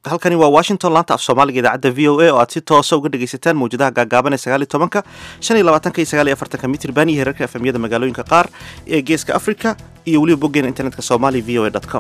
halkani waa washington laanta af soomaaliga idaacadda v o a oo aad si toosa uga dhegaysataan mawjadaha gaagaaban ee sagaal iyo tobanka shan iyo labaatanka iyo sagaal iyo afartanka mitrban iyo herarka efemyada magaalooyinka qaar ee geeska africa iyo weliba boggeena internetka somali v o a com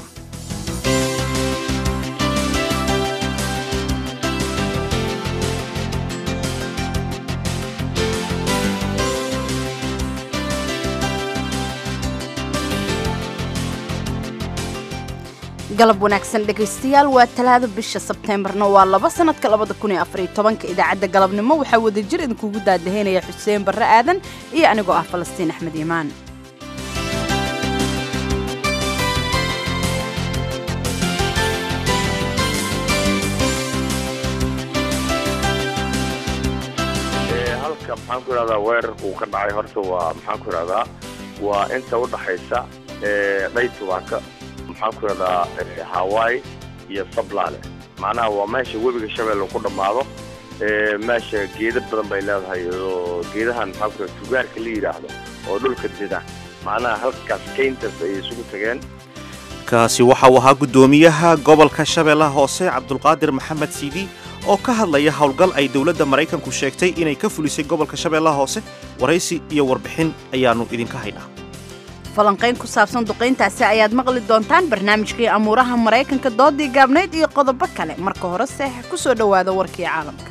galab wanaagsan dhegaystayaal waa talaada bisha sebteembarna waa laba sanadka labada kun iyo afariyo tobanka idaacadda galabnimo waxaa wadajir idinkugu daadaheynaya xuseen barre aadan iyo anigoo ah falastiin axmed iimaan halka maxaan ku idhahdaa weerar uu ka dhacay horta waa maxaan ku idhahdaa waa inta u dhaxaysa dhaytubaaka maxaan ku idhahdaa hawaii iyo sablaale macnaha waa meesha webiga shabeelle ku dhammaado meesha geeda badan bay leedahay oo geedahan maxaan ku idhahda tugaarka la yidhaahdo oo dhulka dida macnaha halkaas kayntas ay isugu tageen kaasi waxa uu ahaa guddoomiyaha gobolka shabeellaha hoose cabdulqaadir maxamed siidi oo ka hadlaya howlgal ay dowladda maraykanku sheegtay inay ka fulisay gobolka shabeellaha hoose waraysi iyo warbixin ayaannu idinka haynaa falanqayn ku saabsan duqayntaasi ayaad maqli doontaan barnaamijkii amuuraha maraykanka doodii gaabnayd iyo qodobo kale marka hore seex ku soo dhowaada warkii caalamka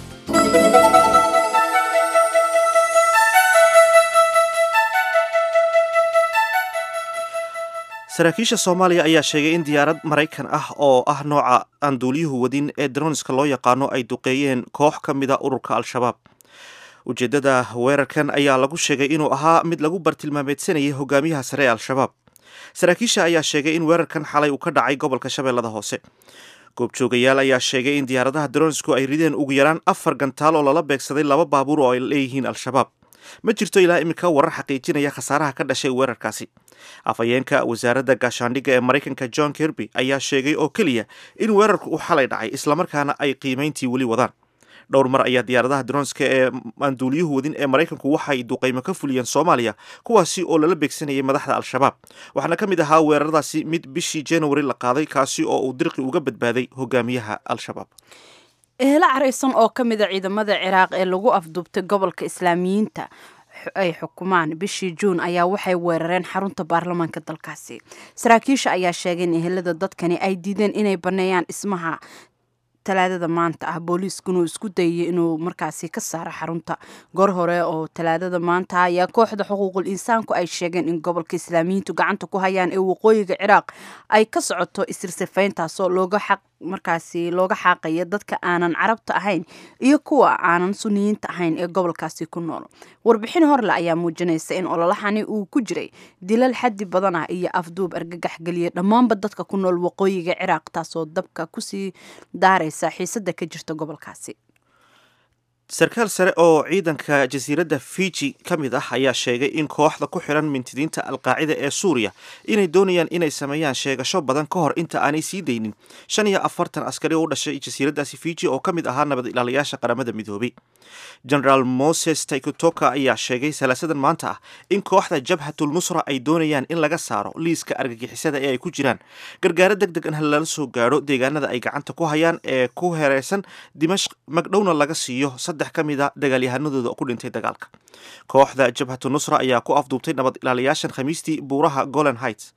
saraakiisha soomaaliya ayaa sheegay in diyaarad maraykan ah oo ah nooca aan duuliyuhu wadin ee dronska loo yaqaano ay duqeeyeen koox ka mida ururka al-shabaab ujeeddada weerarkan ayaa lagu sheegay inuu ahaa mid lagu bartilmaameedsanayay hogaamiyaha sare ee al-shabaab saraakiisha ayaa sheegay in weerarkan xalay uu ka dhacay gobolka shabeellada hoose goobjoogayaal ayaa sheegay in diyaaradaha dronsku ay rideen ugu yaraan afar gantaal oo lala beegsaday laba baabuur oo ay leeyihiin al-shabaab ma jirto ilaa iminka warar xaqiijinaya khasaaraha ka dhashay weerarkaasi afhayeenka wasaaradda gaashaandhigga ee maraykanka john kirby ayaa sheegay oo keliya in weerarku uu xalay dhacay islamarkaana ay qiimayntii weli wadaan dhowr mar ayaa diyaaradaha dronska ee aan duuliyuhu wadin ee maraykanku waxay duqaymo ka fuliyeen soomaaliya kuwaasi oo lala beegsanayay madaxda al-shabaab waxaana ka mid ahaa weeraradaasi mid bishii january la qaaday kaasi oo uu dirqi uga badbaaday hogaamiyaha al-shabaab ehelo caraysan oo ka mida ciidamada ciraaq ee lagu afduubtay gobolka islaamiyiinta ay xukumaan bishii juun ayaa waxay weerareen xarunta baarlamaanka dalkaasi saraakiisha ayaa sheegay in ehelada dadkani ay diideen inay baneeyaan dhismaha talaadada maanta ah booliiskuna uu isku dayay inuu markaasi ka saaro xarunta goor hore oo talaadada maanta ayaa kooxda xuquuqul insaanku ay sheegeen in gobolka islaamiyiintu gacanta ku hayaan ee waqooyiga ciraaq ay ka socoto isirsifayntaasoo looga xaq markaasi looga xaaqaya dadka aanan carabta ahayn iyo kuwa aanan suniyiinta ahayn ee gobolkaasi ku nool warbixin horle ayaa muujinaysa in ololahani uu ku jiray dilal xaddi badan ah iyo afduub argagax geliya dhammaanba dadka ku nool waqooyiga ciraaq taasoo dabka kusii daaraysa xiisada ka jirta gobolkaasi sarkaal sare oo ciidanka jasiiradda fiji ka mid ah ayaa sheegay in kooxda ku xiran mintidiinta alqaacida ee suuriya inay doonayaan inay sameeyaan sheegasho badan ka hor inta aanay sii daynin shan iyo afartan askari oo u dhashay jasiiraddaasi fiji oo ka mid ahaa nabad ilaalayaasha qaramada midoobay generaal moses taykotoka ayaa sheegay salaasadan maanta ah in kooxda jabhatul nusra ay doonayaan in laga saaro liiska argagixisada ee ay ku jiraan gargaaro deg deg an lala soo gaadho deegaanada ay gacanta ku hayaan ee ku hereysan dimashq magdhowna laga siiyo saddex ka mid a dagaalyahanadooda ku dhintay dagaalka kooxda jabhatu nusra ayaa ku afduubtay nabad ilaalayaashan khamiistii buuraha golan heights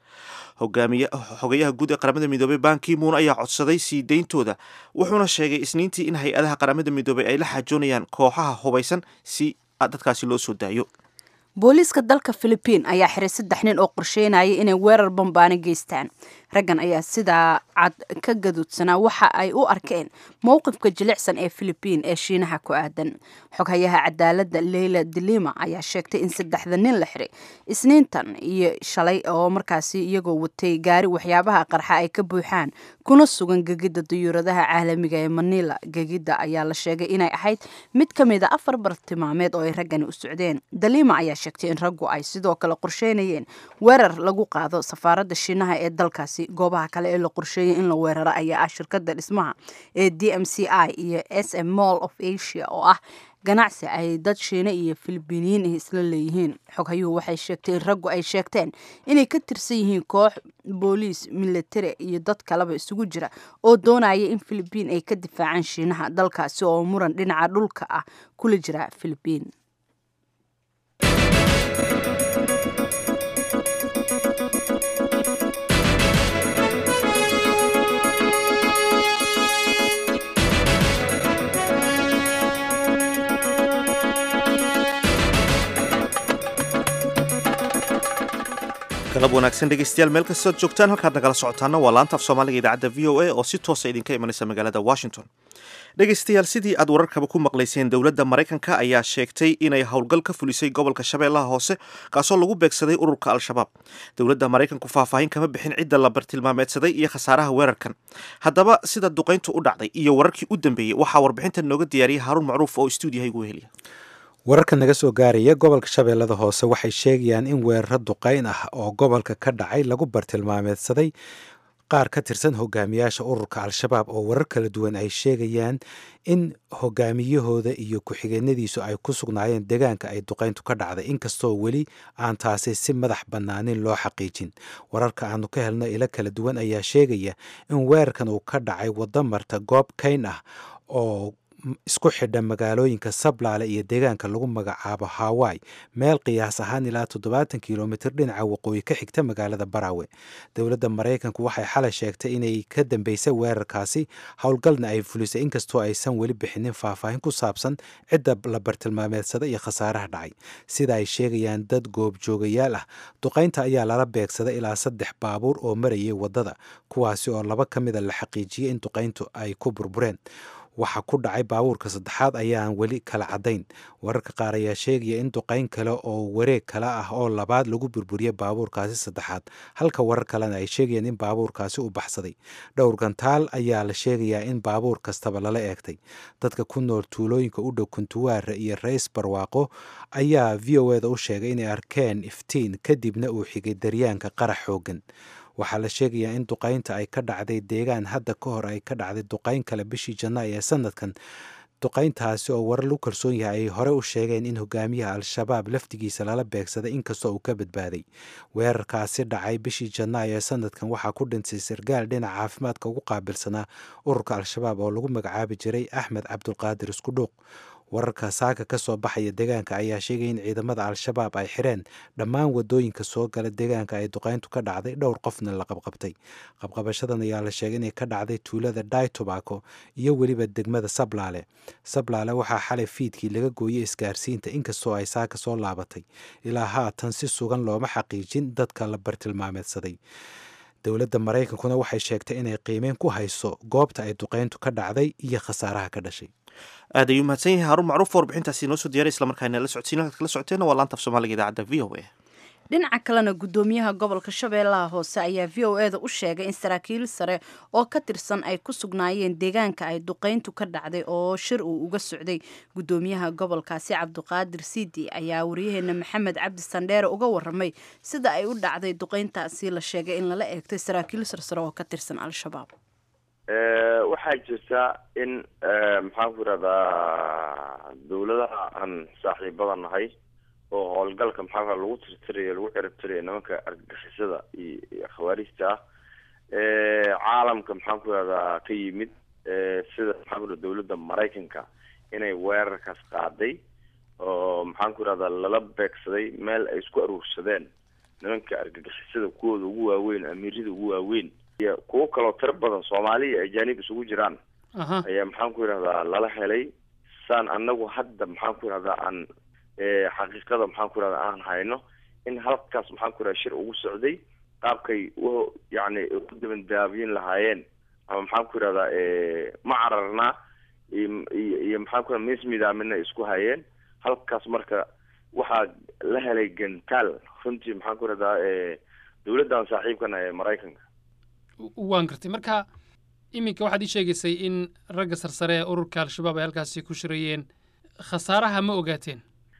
xogayaha guud ee qaramada midoobey bankimuun ayaa codsaday sii deyntooda wuxuuna sheegay isniintii in hay-adaha qaramada midoobey ay la xaajoonayaan kooxaha hubaysan si dadkaasi loo soo daayo booliiska dalka philibiin ayaa xiray saddex nin oo qorsheynaya inay weerar bambaano geystaan raggan ayaa sidaa cad ka gaduudsanaa waxa ay u arkeen mowqifka jilicsan ee philibiin ee shiinaha ku aadan xoghayaha cadaaladda leyla dilima ayaa sheegtay in saddexda nin la xiray isniintan iyo shalay oo markaasi iyagoo watay gaari waxyaabaha qarxa ay ka buuxaan kuna sugan gegidda dayuuradaha caalamiga ee manila gegidda ayaa la sheegay inay ahayd mid ka mid a afar bartilmaameed oo ay raggani u socdeen dalima ayaa sheegtay in raggu ay sidoo kale qorsheynayeen weerar lagu qaado safaaradda shiinaha ee dalkaasi dalkaasi goobaha kale ee la qorsheeyay in la weeraro ayaa ah shirkada dhismaha ee d m c i iyo s m mall of asia oo ah ganacsi ay dad shiine iyo filibiiniyiin ah isla leeyihiin xoghayuhu waxay sheegtay in raggu ay sheegteen inay ka tirsan yihiin koox booliis militari iyo dad kaleba isugu jira oo doonaya in filibiin ay ka difaacaan shiinaha dalkaasi oo muran dhinaca dhulka ah kula jira filibiin galab wanaagsan dhegeystayaal meel kastood joogtaan halkaad nagala socotaana waa laanta af soomaaliga idaacadda v o a oo si toosa idinka imanaysa magaalada washington dhegeystayaal sidii aad wararkaba ku maqlayseen dowladda maraykanka ayaa sheegtay inay howlgal ka fulisay gobolka shabeellaha hoose kaasoo lagu beegsaday ururka al-shabaab dowladda maraykanku faahfaahin kama bixin cidda la bartilmaameedsaday iyo khasaaraha weerarkan haddaba sida duqayntu u dhacday iyo wararkii u dambeeyey waxaa warbixinta nooga diyaariyay haaruun macruuf oo stuudiyaha igu heliya wararka naga soo gaaraya gobolka shabeellada hoose waxay sheegayaan in weeraro duqayn ah oo gobolka ka dhacay lagu bartilmaameedsaday qaar ka tirsan hogaamiyaasha ururka al-shabaab oo warar kala duwan ay sheegayaan in hogaamiyahooda iyo ku-xigeenadiisu ay ku sugnaayeen deegaanka ay duqayntu ka dhacday inkastoo weli aan taasi si madax bannaanin loo xaqiijin wararka aanu ka helno ilo kala duwan ayaa sheegaya in weerarkan uu ka dhacay waddo marta goob kayn ah oo isku xidha magaalooyinka sablaale iyo deegaanka lagu magacaabo hawai meel qiyaas ahaan ilaa toddobaatan kilomitr dhinaca waqooyi ka xigta magaalada barawe dowladda maraykanku waxay xalay sheegtay inay ka dambeysay weerarkaasi howlgalna ay fulisay inkastoo aysan weli bixinin faahfaahin ku saabsan cidda la bartilmaameedsada iyo khasaaraha dhacay sida ay sheegayaan dad goobjoogayaal ah duqaynta ayaa lala beegsaday ilaa saddex baabuur oo marayay waddada kuwaasi oo laba ka mida la xaqiijiyey in duqayntu ay ku burbureen waxa ku dhacay baabuurka saddexaad ayaan weli kala caddayn wararka qaar ayaa sheegaya in duqayn kale oo wareeg kale ah oo labaad lagu burburiyey baabuurkaasi saddexaad halka warar kalena ay sheegayaan in baabuurkaasi u baxsaday dhowr gantaal ayaa la sheegayaa in baabuur kastaba lala eegtay dadka ku nool tuulooyinka u dhow kuntuwaare iyo rays barwaaqo ayaa v o eda u sheegay inay arkeen iftiin kadibna uu xigay daryaanka qarax xoogan waxaa la sheegayaa in duqaynta ay ka dhacday deegaan hadda ka hor ay ka dhacday duqayn kale bishii janaayo ee sanadkan duqayntaasi oo warar lagu kalsoon yahay ay hore u sheegeen in hogaamiyaha al-shabaab laftigiisa lala beegsaday inkastoo uu ka badbaaday weerarkaasi dhacay bishii janaayo ee sanadkan waxaa ku dhintay sargaal dhinaca caafimaadka ugu qaabilsanaa ururka al-shabaab oo lagu magacaabi jiray axmed cabdulqaadir iskudhuuq wararka saaka ka soo baxaya deegaanka ayaa sheegaya in ciidamada al-shabaab ay xireen dhammaan wadooyinka soo gala deegaanka ay duqayntu ka dhacday dhowr qofna la qabqabtay qabqabashadan ayaa la sheegay inay ka dhacday tuulada dai tobacco iyo weliba degmada sablaale sablaale waxaa xalay fiidkii laga gooyey isgaarsiinta inkastoo ay saaka soo laabatay ilaa haatan si sugan looma xaqiijin dadka la bartilmaameedsaday dowladda maraykankuna waxay sheegtay inay qiimeyn ku hayso goobta ay duqayntu ka dhacday iyo khasaaraha ka dhashay aad ayuu mahadsan yahay haruun macruuf warbixintaasi inoo soo diyaaray islamarkaana la socodsiin halkaad kala socoteenna waa laanta af soomaaliga idaacadda v o a dhinaca kalena gudoomiyaha gobolka shabeellaha hoose ayaa v o eda u sheegay in saraakiil sare oo ka tirsan ay ku sugnaayeen deegaanka ay duqayntu ka dhacday oo shir uu uga socday gudoomiyaha gobolkaasi cabdiqaadir siidi ayaa wariyaheena maxamed cabdi sandheere uga waramay sida ay u dhacday duqayntaasi la sheegay in lala eegtay saraakiil sarsare oo ka tirsan al-shabaab waxaa jirta in maxaan ku yidhahdaa dawladaha aan saaxiibada nahay oo howlgalka maxaa ku lagu tirtirayo lagu ciribtirayo nimanka argagixisada iyo khawaarijta ah caalamka maxaan ku yidhahdaa ka yimid sida maxaan ku yidhahda dawladda maraykanka inay weerarkaas qaaday oo maxaan ku yidhahdaa lala beegsaday meel ay isku aruursadeen nimanka argagixisada kuwooda ugu waaweyn amiirada ugu waaweyn iyo kuwo kaloo tiro badan soomaali iyo ajaanib isugu jiraan ayaa maxaan ku yidhahdaa lala helay saan anagu hadda maxaan ku yidhahdaa aan xaqiiqada maxaan ku yidhahdaa aan hayno in halkaas maxaan ku yidhahda shir ugu socday qaabkay u yacni ku dabandaabiyin lahaayeen ama maxaan ku yidhahdaa ma cararnaa iyo maxaan ku yidhahda mis midaamina isku hayeen halkaas marka waxaa la helay gantaal runtii maxaan ku yidhahdaa dawladdan saaxiibkana ee maraykanka waan gartay marka iminka waxaad ii sheegaysay in ragga sarsare ee ururka al-shabaab ay halkaasi ku shirayeen khasaaraha ma ogaateen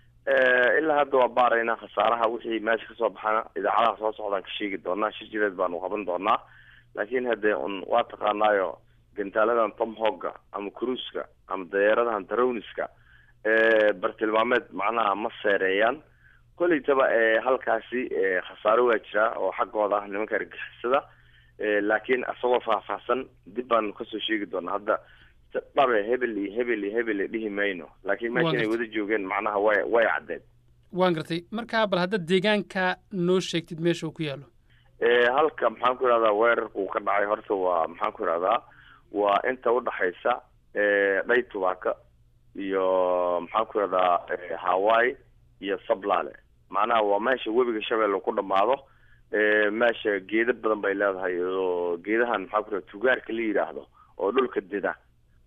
ilaa hadda waa baaraynaa khasaaraha wixii meesha kasoo baxana idaacadaha soo socdaan ka sheegi doonaa shir jireed baanu qaban doonaa laakiin haddee un waa taqaanaayo gantaaladan tomhogga ama cruiska ama dayeeradahan darowniska bartilmaameed macnaha ma seereeyaan kolleytaba halkaasi khasaaro waa jiraa oo xaggooda ah nimanka argixisada laakiin isagoo faahfaahsan dib baan kasoo sheegi doonaa hadda dhabe hebel iyo hebel iyo hebel dhihi mayno laakiin meesha inay wada joogeen macnaha way way caddeed waan gartay marka bal hadda deegaanka noo sheegtid meesha uu ku yaalo halka maxaan ku ihahdaa weerarka uu ka dhacay horta waa maxaan ku ihahdaa waa inta udhaxaysa dhay tubaaka iyo maxaan ku ihahdaa hawaii iyo sablaale macnaha waa meesha webiga shabeelle ku dhamaado meesha geeda badan bay leedahay oo geedahan maxaan ku ihahda tugaarka la yidhaahdo oo dhulka dida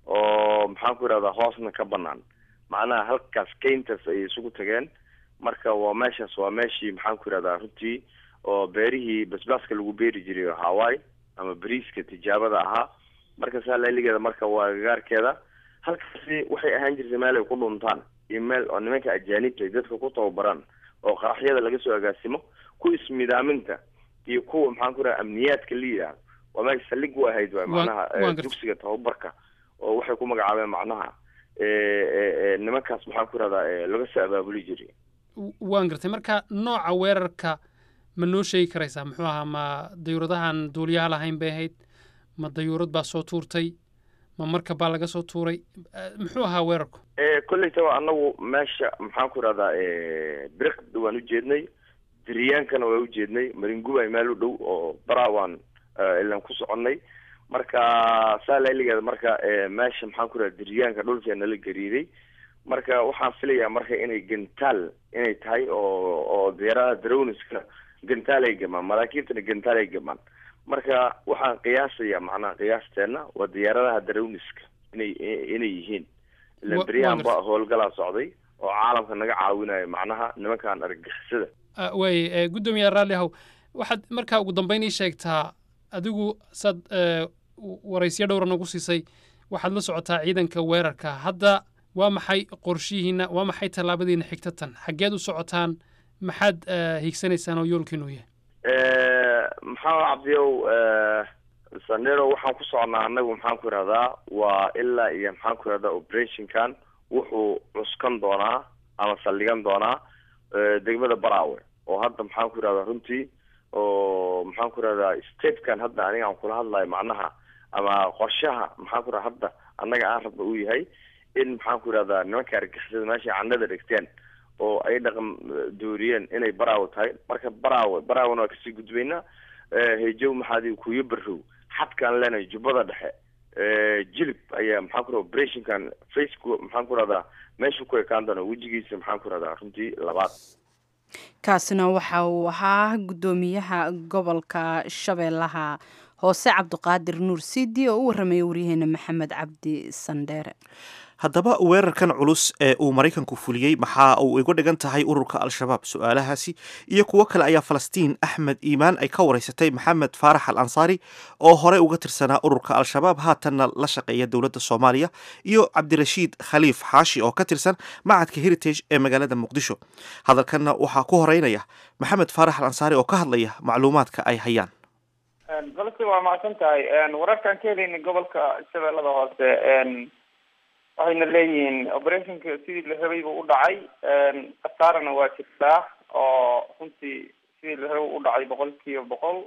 oo maxaan ku ihahdaa hoosna ka banaan macnaha halkaas kayntas ayay isugu tageen marka waa meeshaas waa meeshii maxaan ku ihahdaa runtii oo beerihii basbaaska lagu beeri jiray hawaii ama bariiska tijaabada ahaa marka saalailigeeda marka waa gagaarkeeda halkaasi waxay ahaan jirtay meel ay ku dhuntaan iyo meel oo nimanka ajaanibta ay dadka ku tababaraan oo qaraxyada laga soo agaasimo ku ismidaaminta iyo kuwa maxaan ku raha amniyaadka la yidhaahdo waa meesha saldhig u ahayd waay macnaha dugsiga tababarka oo waxay ku magacaabeen macnaha nimankaas maxaan ku rahdaa laga soo abaabuli jiray waan gartay marka nooca weerarka ma noo sheegi karaysaa muxuu ahaa ma dayuuradahan duuliyaha lahayn bay ahayd ma dayuurad baa soo tuurtay ma markab baa laga soo tuuray muxuu ahaa weerarku kolleytaba anagu meesha maxaan ku rahdaa biriqda waan ujeednay diryaankana waa ujeednay maringubay meel u dhow oo bara waan ilan ku soconnay marka saa lailigeeda marka meesha maxaan ku rahda diryaanka dhulkee nala gariiday marka waxaan filayaa marka inay gantaal inay tahay oo oo diyaaradaha darowniska gantaal ay gamaan maraakiibtana gantaal ay gamaan marka waxaan qiyaasayaa macnaha qiyaasteena waa diyaaradaha darowniska inay inay yihiin ilan beryahan ba howlgalaa socday oo caalamka naga caawinayo macnaha nimankan argagixisada waay guddoomiya raalli ahow waxaad markaa ugu dambeyn ii sheegtaa adigu saad waraysyo dhowra nagu siisay waxaad la socotaa ciidanka weerarka hadda waa maxay qorshihiina waa maxay tallaabadiina xigta tan xaggeed u socotaan maxaad hiigsanaysaan oo yoolkiinu yahay maxamed cabdiyow sandero waxaan ku socnaa anagu maxaan ku ihahdaa waa ilaa iyo maxaan ku ihahdaa operationkan wuxuu cuskan doonaa ama saldhigan doonaa degmada baraawe oo hadda maxaan ku ihahdaa runtii oo maxaan ku ihahdaa statekan hadda aniga aan kula hadlayo macnaha ama qorshaha maxaan ku ihahda hadda annaga aan rabna uu yahay in maxaan ku ihahdaa nimanka argixisada meeshay candhada dhigteen oo ay dhaqan dooriyeen inay baraawe tahay marka baraawe baraawena waa kasii gudbaynaa hejow maxaadi kuyo barow xadkaan leenahay jubbada dhexe jilib ayaa maxaan ku raha operationkan facebook maxaan ku rahdaa meeshu ku ekaan doona wejigiisa maxaan ku rahdaa runtii labaad kaasina waxa uu ahaa guddoomiyaha gobolka shabeellaha hoose cabdiqaadir nuur sidi oo u warramaya waryaheena maxamed cabdi sandheere haddaba weerarkan culus ee uu maraykanku fuliyey maxaa uu iga dhigan tahay ururka al-shabaab su-aalahaasi iyo kuwo kale ayaa falastiin axmed iimaan ay ka waraysatay maxamed faarax al ansaari oo horey uga tirsanaa ururka al-shabaab haatanna la shaqeeya dowladda soomaaliya iyo cabdirashiid khaliif xaashi oo ka tirsan macadka heritage ee magaalada muqdisho hadalkanna waxaa ku horeynaya maxamed faarax al ansaari oo ka hadlaya macluumaadka ay hayaan golsi waa macsan tahay wararkaan ka helayna gobolka shabeellada hoose waxayna leeyihiin operationka sidii la rabay buu u dhacay khasaarana waa jirtaa oo runtii sidii la rabay u dhacay boqol kiiba boqol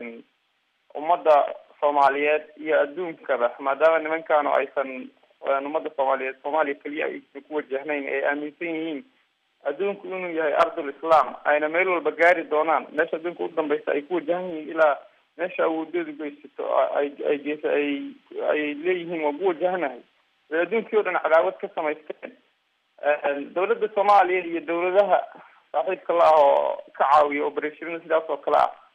ummadda soomaaliyeed iyo adduunkaba maadaama nimankaanu aysan ummadda soomaaliyeed soomaaliya keliya aysan ku wajahnayn ay aaminsan yihiin adduunku inuu yahay ardul islam ayna meel walba gaari doonaan meesha adduunka u dambeysa ay ku wajahan yihiin ilaa meesha awoodoodu geysato ay ay geesa ay ay leeyihiin waa ku wajahanahay adduunkii o dhan cadaawad ka samaysteen dawladda soomaaliya iyo dawladaha saaxiibka la ah oo ka caawiya operationada sidaas oo kale ah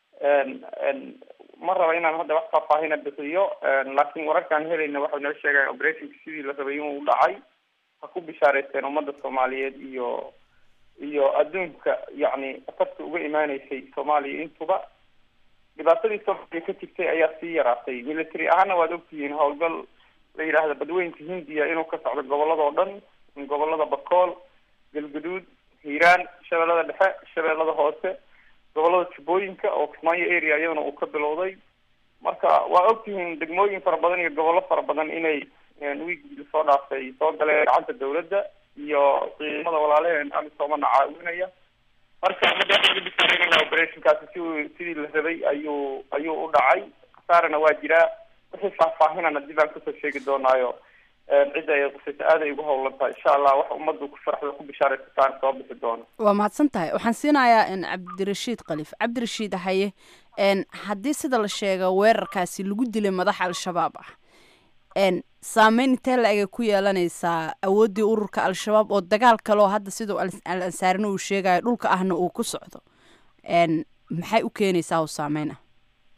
ma raba inaan hadda wax faahfaahina bixiyo laakiin wararkaan helayna waxay noo sheegayan operationka sidii la rabay inuu dhacay ha ku bishaareysteen ummadda soomaaliyeed iyo iyo adduunka yacni afarta uga imaaneysay soomaaliya intuba dhibaatadii soomaaliya ka jirtay ayaa sii yaraatay military ahaana waad ogtihiin howlgal la yidhaahda badweynka hindiya inuu ka socdo gobolladao dhan gobolada bakool galguduud hiiraan shabeellada dhexe shabeellada hoose gobolada jubbooyinka oo kismaayo area iyadana uu ka bilowday marka waa ogtihiin degmooyin fara badan iyo gobollo fara badan inay wiigii soo dhaaftay soo galeen gacanta dawladda iyo ciidamada walaalaheen amisoomana caawinaya marka madaxda operationkaasi si sidii la rabay ayuu ayuu u dhacay khasaarana waa jiraa wixii faahfaahinana dib aan kasoo sheegi doonaayo cidda ay qusayso aad ay ugu howlan tahay insha allah wax ummaddu ku farxda ku bishaaraysataan soo bixi doono waa mahadsan tahay waxaan siinayaa cabdirashiid khaliif cabdirashiid haye haddii sida la sheega weerarkaasi lagu dilay madax al-shabaab ah saameyn intee la egay ku yeelanaysaa awooddii ururka al-shabaab oo dagaal kaleo hadda sidau al ansaarina uu sheegayo dhulka ahna uu ku socdo maxay u keenaysaa oo saameyn ah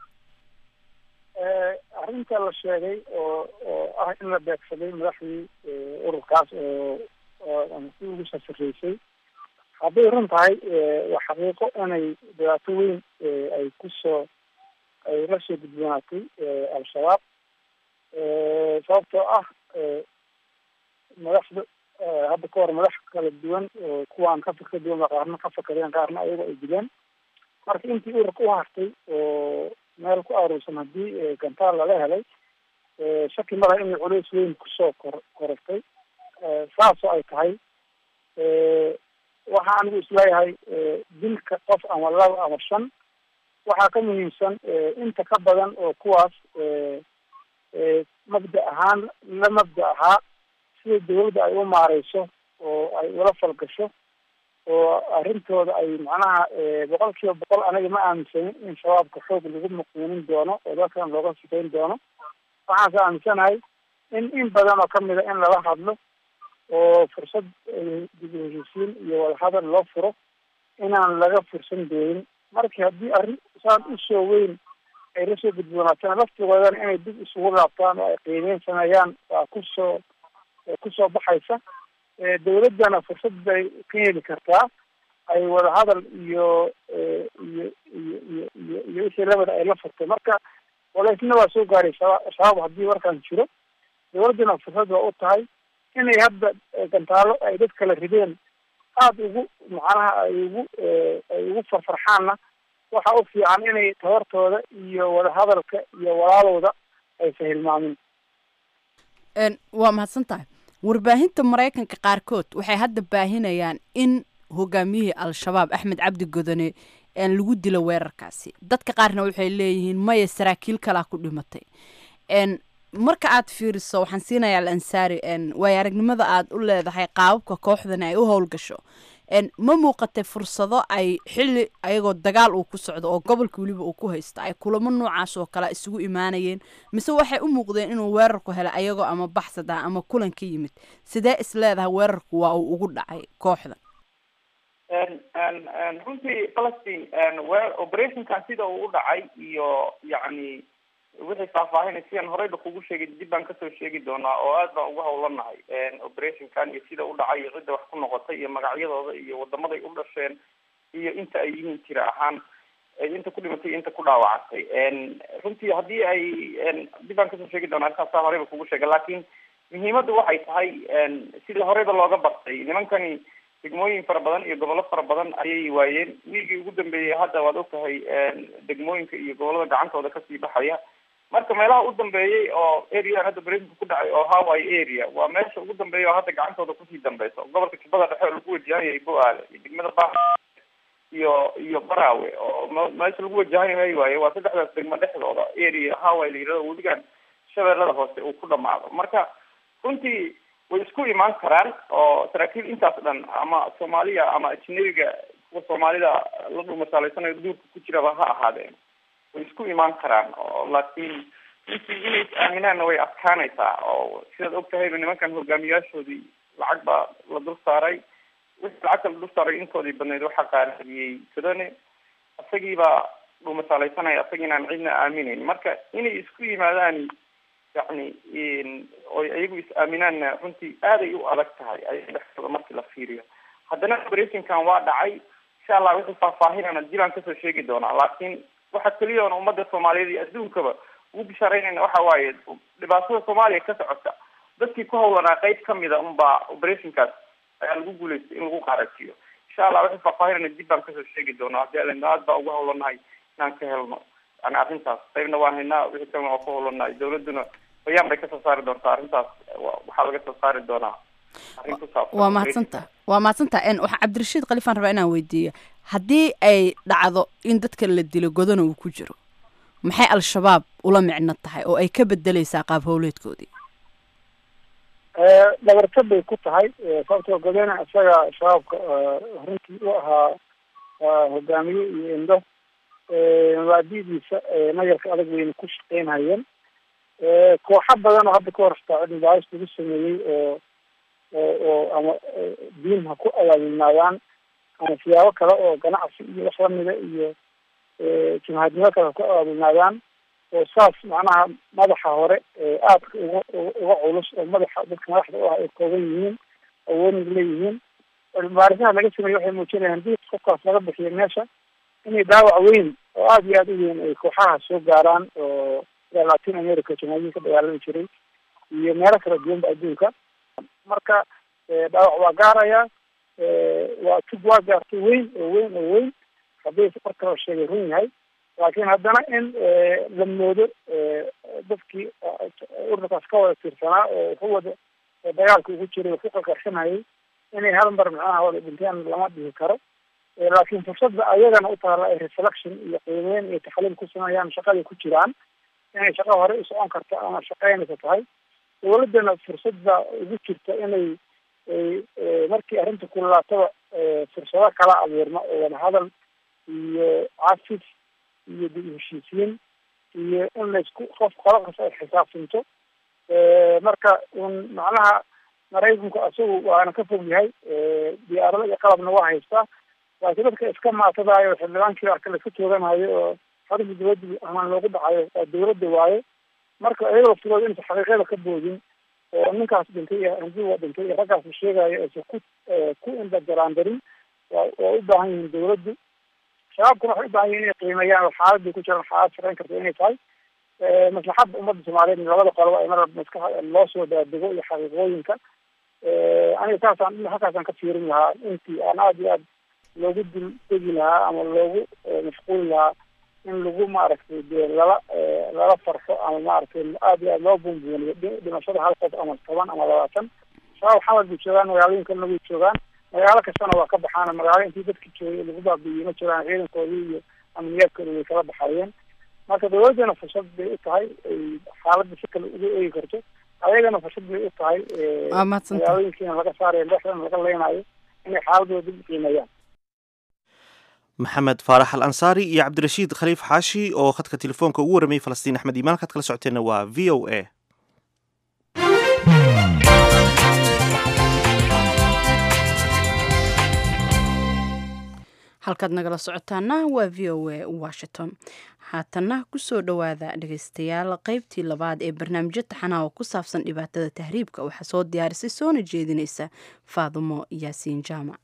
arrinta la sheegay oo oo ah in la beegsaday madaxdii ururkaas oo oo si ugu sasareysay hadday run tahay waa xaqiiqo inay dhibaato weyn ay kusoo ay la soo gudboonaatay al-shabaab sababtoo ah madaxda hadda ka hor madax kala duwan oo kuwaan ka fikra duwan ba qaarna ka fakadeen qaarna ayagoo ay dileen marka intii ururka u hartay oo meel ku aruursan haddii gantaal lala helay shaki malaha inay culays weyn kusoo kor korortay saasoo ay tahay waxa anigu isleeyahay dilka qof ama laba ama shan waxaa ka muhiimsan inta ka badan oo kuwaas mabda ahaan la mabda ahaa sida dawladda ay u maareyso oo ay ula falgasho oo arrintooda ay macnaha boqol kiiba boqol aniga ma aaminsanin in shabaabka xoog lagu muqiinin doono oo dalkan looga sikayn doono waxaanse aaminsanahay in in badan oo kamid a in lala hadlo oo fursad dib u heshiisiin iyo wadahadal loo furo inaan laga fursan doonin markii haddii arrin saan usoo weyn ay lasoo gudboonaatana laftigoodana inay dib isugu laabtaan oo ay qiimeyn sameeyaan waa kusoo kusoo baxaysa dawladdana fursad bay ka heli kartaa ay wadahadal iyo iyo iyo iyo iyo iyo wixii labada ay la furtay marka walaysna waa soo gaaray shaba shabaab haddii warkaan jiro dawladdana fursad waa u tahay inay hadda gantaalo ay dad kala rideen aada ugu macnaha ay ugu ay ugu farfarxaanna waxa u fiican inay tabartooda iyo wadahadalka iyo walaalowda aysan hilmaamin waa mahadsan tahay warbaahinta maraykanka qaarkood waxay hadda baahinayaan in hogaamiyihii al-shabaab axmed cabdi godone lagu dilo weerarkaasi dadka qaarna waxay leeyihiin maya saraakiil kalaa ku dhimatay marka aad fiiriso waxaan siinayaa al ansaari waayo aragnimada aad u leedahay qaababka kooxdani ay u howlgasho ma muuqatay fursado ay xili ayagoo dagaal uu ku socdo oo gobolka weliba uu ku haysto ay kulamo noocaas oo kale isugu imaanayeen mise waxay u muuqdeen inuu weerarku helay ayagoo ama baxsad ah ama kulan ka yimid sidee is leedahay weerarku waa uu ugu dhacay kooxda runtii falastiin operationkan sida uu u dhacay iyo yacni wixii faahfaahinay sidaan horeyba kugu sheegay dib baan kasoo sheegi doonaa oo aad baan ugu hawlanahay operationkan iyo sida u dhacay iyo cidda wax ku noqotay iyo magacyadooda iyo wadamaday u dhasheen iyo inta ay yihiin jira ahaan inta ku dhimatay iyo inta ku dhaawacantay runtii haddii ay dib baan kasoo sheegi doonaa arkaasa horeyba kugu sheegay laakiin muhiimadda waxay tahay sida horeyba looga bartay nimankani degmooyin fara badan iyo gobollo fara badan ayay waayeen wiigii ugu dambeeyey hadda waad ogtahay degmooyinka iyo gobollada gacantooda kasii baxaya marka meelaha u dambeeyey oo area hadda brexit ku dhacay oo hawaii area waa meesha ugu dambeeya oo hadda gacantooda kusii dambeysa gobolka jubbada dhexe oo lagu wajahanyay bo-aale iyo degmada ba iyo iyo baraawe oo meesha lagu wajahanyahay waaye waa saddexdaas degmo dhexdooda area hawaii la yirahdo weligan shabeellada hoose uu ku dhamaado marka runtii way isku imaan karaan oo saraakiil intaas dhan ama soomaaliya ama ajnabiga kuwa soomaalida la dhumashaaleysanayo duurka ku jiraba ha ahaadeen way isku imaan karaan oo laakiin runtii inay is aaminaanna way adkaanaysaa oo sidaad og tahayba nimankan hogaamiyaashoodii lacag baa la dul saaray wixii lacagta la dul saaray intoodii badneyd waxaa qaariyey sudane isagiibaa dhumasaaleysanaya isagiinaan cidna aaminayn marka inay isku yimaadaan yani oy iyagu is aaminaanna runtii aaday u adag tahay ayaga dhexdooda markii la fiiriyo haddana operationkan waa dhacay insha allah wixii faahfaahinana dibaan kasoo sheegi doonaa laakiin waxa keliya oona ummadda soomaaliyeed iyo adduunkaba ugu bishaaraynayna waxa waaye dhibaatada soomaaliya ka socota dadkii ku hawlanaa qeyb kamida unbaa operationkaas ayaa lagu guuleystay in lagu qaarajiyo insha allah wixii faahfaahinana dib baan kasoo sheegi doonaa hadii alena aad baa ugu hawlanahay inaan ka helno yani arrintaas qaybna waan haynaa wixii kalena waa ku hulanaa dawladuna bayaan bay kasoo saari doontaa arrintaas waxaa laga soo saari doonaa arrin ku saabsan waa mahadsanta waa mahadsanta waxa cabdirashiid kalifaan rabaa inaan weydiiyo haddii ay dhacdo in dadka la dilo godana uu ku jiro maxay al-shabaab ula micno tahay oo ay ka bedeleysaa qaab howleedkoodii dhabarta bay ku tahay sababtoo godana isaga shabaabka runtii u ahaa hogaamiye iyo indho mabaadidiisa nayarka adag wayna ku shaqeynhayeen kooxo badan oo hadda ka hor hataa cilmi baaris lagu sameeyey oo oo ama diin ha ku abaabulnaadaan ama siyaabo kale oo ganacsi iyo wax lamida iyo jimhadnimo kale ha ku abaabulnaadaan oo saas macnaha madaxa hore aadka uga uga culus oo madaxa dadka madaxda u ah ay kooban yihiin awoodna leeyihiin cilmibaarisaha laga sameeye waxay muujinayaan hadii qofkaas laga bixiyo meesha inay dhaawac weyn oo aada iyo aada u weyn ay kooxaha soo gaaraan oo latin america jamhuuriyin ka dagaalami jiray iyo meelo kala duwanba adduunka marka dhaawac waa gaaraya waa tug waa gaartay weyn oo weyn oo weyn haddii marka la sheegay run yahay laakiin haddana in la moodo dadkii ururkaas ka wada tiirsanaa oo ku wada dagaalka ugu jiray oo ku qakarsanayay inay hal mar macnaha wada dhinteen lama dhihi karo laakiin fursadda ayagana u taala ay reflection iyo qiimeyn iyo taxliil ku sameeyaan shaqaday ku jiraan inay shaqo hore u socon karto ama shaqeynaysa tahay dawladdana fursadda ugu jirta inay markii arrinta kululaataba fursado kala abuurma oo wadahadal iyo cafis iyo dib heshiisiin iyo in laysku qof qolo kasta ay xisaabsanto marka un macnaha maraykanku isagu waana ka fog yahay diyaarado iyo qalabna waa haystaa laakiin dadka iska maatadaayo xildhibaankii arka laiska tooganayo oo xarunta dawladda amaan loogu dhacayo waa dawladda waaye marka iyagoo filood inaysa xaqiiqada ka boodin oo ninkaas dhintay iyo hanti waa dhintay iyo raggaas la sheegayo aysa ku ku indhajaraandarin waa waa u baahan yihiin dawladdu shabaabkuna waxay u baahan yihin inay qiimeeyaan oo xaaladday ku jiraan xaalad shaqeyn karta inay tahay maslaxadda ummadda soomaaliyeed labada qoloba ay mar maskaxa loo soo daadego iyo xaqiiqooyinka aniga saasaan halkaasaan ka fiirin lahaa intii aan aada iyo aad loogu dul degi lahaa ama loogu mashquuli lahaa in lagu maaragtay dee lala lala farxo ama maaragtay aada iyo aad loo buunbuuniyo dhimashada hal qof ama toban ama labaatan shabaab xamad bay joogaan magaalooyinkalna way joogaan magaalo kastana waa ka baxaan magaalo intii dadka joogay lagu baabiiyey ma jiraan ciidankoodii iyo amniyaadkooda way kala baxayeen marka dawladdana fursad bay u tahay ay xaaladda si kale uga eegi karto ayagana fursad bay u tahay magaalooyinkiina laga saarayo lexdana laga leynayo inay xaaladooda dib qiimeeyaan maxamed faarax al ansaari iyo cabdirashiid khaliif xaashi oo khadka telefoonka ugu warramayay falastiin axmed iimaan halkaad kala socoteenna waa v o a halkaad nagala socotaana waa v o a washington haatanna kusoo dhowaada dhegeystayaal qeybtii labaad ee barnaamijyo taxanaha oo ku saabsan dhibaatada tahriibka waxaa soo diyaarisay soona jeedinaysa faadumo yaasiin jaamac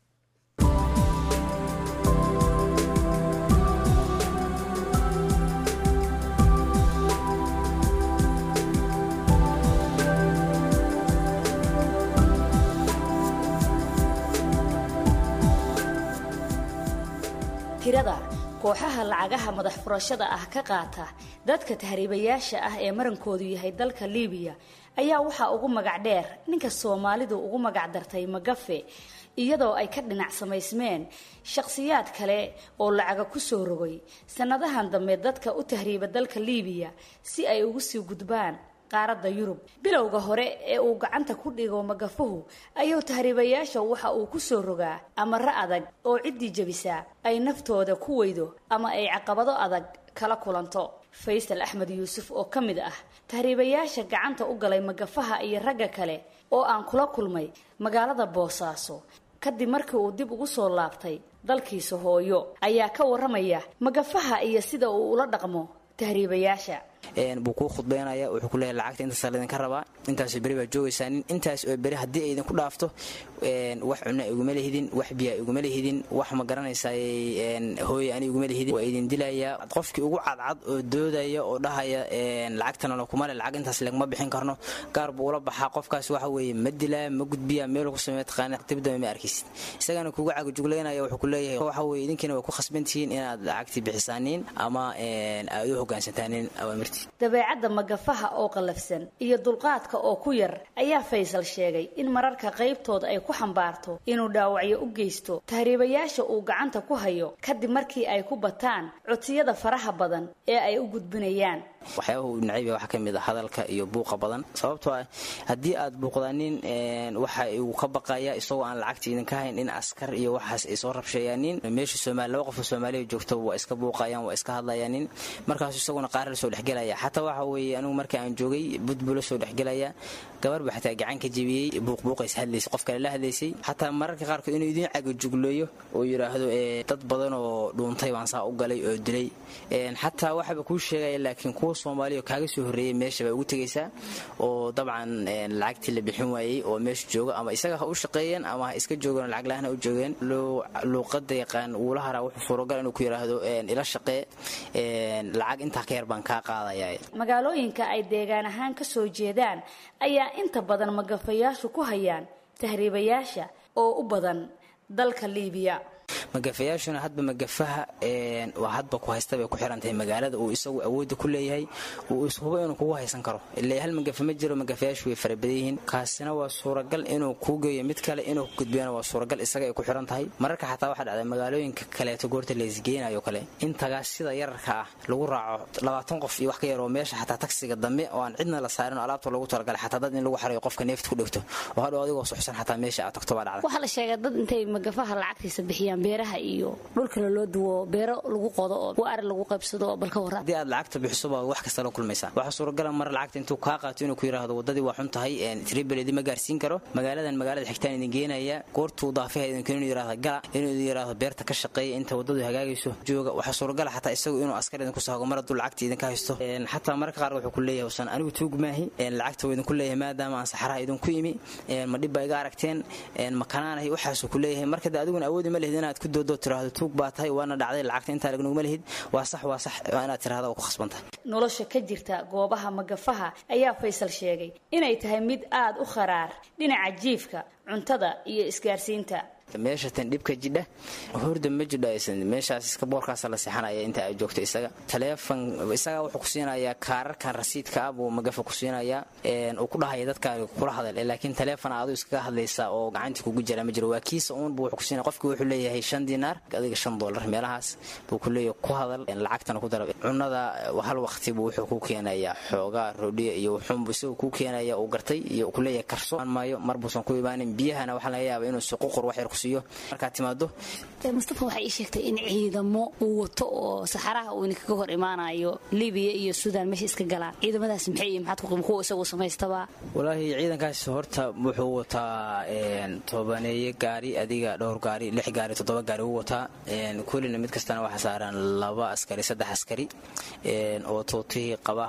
tirada kooxaha lacagaha madax furashada ah ka qaata dadka tahriibayaasha ah ee marankoodu yahay dalka liibiya ayaa waxaa ugu magac dheer ninka soomaalidu ugu magac dartay magafe iyadoo ay ka dhinac samaysmeen shakhsiyaad kale oo lacaga ku soo rogay sannadahan dambe dadka u tahriiba dalka liibiya si ay ugu sii gudbaan qaaradda yurub bilowga hore ee uu gacanta ku dhigo magafuhu ayuu tahriibayaasha waxa uu ku soo rogaa amaro adag oo ciddii jebisaa ay naftooda ku weydo ama ay caqabado adag kala kulanto faysal axmed yuusuf oo ka mid ah tahriibayaasha gacanta u galay magafaha iyo ragga kale oo aan kula kulmay magaalada boosaaso kadib markii uu dib ugu soo laabtay dalkiisa hooyo ayaa ka waramaya magafaha iyo sida uu ula dhaqmo tahriibayaasha buu kuu khudbaynaya wuxuu ku leeyahay lacagta intaasa laydinka rabaa intaasoo beri baa joogaysaa nin intaas oo beri haddii ay idinku dhaafto wax cunna iguma lehidin wax biyaa iguma lehidin wax ma garanaysaa hooye ani iguma lehidin waa idin dilayaa qofkii ugu cadcad oo doodaya oo dhahaya lacagtana lakuma le lacag intaas lagma bixin karno gaar buu ula baxaa qofkaas waxa weeye ma dilaa ma gudbiyaa meel ku sameeya taqaana dibdama ma arkaysid isagana kugu cagajuglaynaya wuxuu ku leeyahay waxa weeye idinkiina way ku khasbantihiin inaad lacagtii bixisaaniin ama aad u hogaansantaanin awaamirtii dabeecadda magafaha oo qallafsan iyo dulqaadka oo ku yar ayaa faysal sheegay in mararka qaybtooda ay ku xambaarto inuu dhaawacyo u geysto tahriibayaasha uu gacanta ku hayo kadib markii ay ku bataan codsiyada faraha badan ee ay u gudbinayaan waxyaabaha uu nacayb waxaa ka mid a hadalka iyo buuqa badan sababtoo ah haddii aad buuqdaanin waxa uu ka baqaya isagoo aan lacagta idinka hayn in askar iyo waxaas ay soo rabsheeyaanin meesha soomaali laba qofoo soomaaliya joogto waa iska buuqayaan waa iska hadlayaanin markaasu isaguna qaar la soo dhexgelaya xataa waxa weeye anigu markii aan joogay budbula soo dhexgelaya gabar ba xataa gacan ka jebiyey buuqbuuqays hadlaysay qof kale la hadlaysay xataa mararka qaarkood inuu idiin cagajugleeyo oo yidhaahdo dad badan oo dhuuntay baan saa u galay oo dilay xataa waxaba kuu sheegaya laakiin kuwa soomaaliya kaaga soo horreeyay meesha baa ugu tegaysaa oo dabcan lacagtii la bixin waayey oo meesha jooga ama isaga ha u shaqeeyeen ama ha iska joogeen lacag la-aan ha u joogeen luuqada yaqaan uula haraa wuxuu suuragal inuu ku yidhaahdo ila shaqee lacag intaa ka yar baan kaa qaadaya magaalooyinka ay deegaan ahaan ka soo jeedaan ayaa inta badan magafayaashu ku hayaan tahriibayaasha oo u badan dalka liibiya magafayaashuna hadba magafaha waa hadba ku haysta bay ku xirantahay magaalada uu isagu awoodda ku leeyahay uu ishubo inuu kugu haysan karo ilaa hal magafa ma jiro magafayaashu way fara badan yihiin kaasina waa suuragal inuu kuu geeyo mid kale inuu ku gudbiyana waa suuragal isaga ay ku xiran tahay mararka xataa waxaa dhacday magaalooyinka kaleeto goorta laysgeenayo kale intagaas sida yararka ah lagu raaco labaatan qof iyo wax ka yaroo meesha xataa tagsiga dambe oo aan cidna la saarin oo alaabta loogu talagalay xataa dad in lagu xarayo qofka neefta ku dhegto oo hadhow adigoo suxsan xataa meesha aad tagto baa dhacda waxaa la sheegay dad intay magafaha lacagtiisa bixiyaan beeraha iyo dhulkana loo duwo beero lagu qodo oo waari lagu qaybsado oo balka warra haddii aad lacagta bixiso baa wax kasta la kulmaysaa waxaa suuragala mar lacagta intuu kaa qaato inuu ku yidhaahdo waddadii waa xun tahay tribeledi ma gaarsiin karo magaaladan magaalada xigtaan idin geenaya goortuu daafaha idin inuu yidhahdo gala inuu idin yidhahdo beerta ka shaqeeya inta waddadu hagaagayso jooga waxaa suuragala xataa isagu inuu askar idinku saago mar hadduu lacagta idinka haysto xataa mararka qaar wuxuu ku leeyahay usan anigu tuug maahi lacagta waa idinku leeyahay maadaama aan saxaraha idinku imi ma dhib baa iga aragteen ma kanaanahay waxaasuu ku leeyahay marka de adiguna awoodi ma lihid inaad ku doodo tiraahdo tuug baa tahay waana dhacday lacagta intaa lagnuguma lihid waa sax waa sax waa inaad tirahda waa ku khasbantahay nolosha ka jirta goobaha magafaha ayaa faysal sheegay inay tahay mid aada u kharaar dhinaca jiifka cuntada iyo isgaarsiinta meesha tan dhibka jidha horda ma jidho aysan meeshaas iska boorkaasa la seexanaya inta ay joogto isaga taleefon isagaa wuxuu ku siinayaa kaararkan rasiidka ah buu magafa ku siinayaa uu ku dhahaya dadkaan kula hadal laakiin taleefon aadu iskaga hadlaysa oo gacantii kugu jira ma jiro waa kiisa uun buu wuxuu ku siinaya qofkii wuxuu leeyahay shan dinaar adiga shan dollar meelahaas buu ku leeyahay ku hadal lacagtana ku dara cunada hal waqti buu wuxuu ku keenayaa xoogaa roodhiya iyo wuxuunbu isagu ku keenaya uu gartay iyo ku leeyahay karso maayo mar buusan ku imaanin biyahana waxaa laga yaaba inuu suququr wax yar ku siiyo markaad timaado mustafa waxay ii sheegtay in ciidamo uu wato oo saxaraha uu idinkaga hor imaanayo libiya iyo suudaan meesha iska galaan ciidamadaas maxay iyo maxaad ku kuwa isagu samaystaba walaahi ciidankaas horta wuxuu wataa tobaneeye gaari adiga dhowr gaari lix gaari toddoba gaari uu wataa kullina mid kastana waxaa saaran laba askari saddex askari oo tuutihii qaba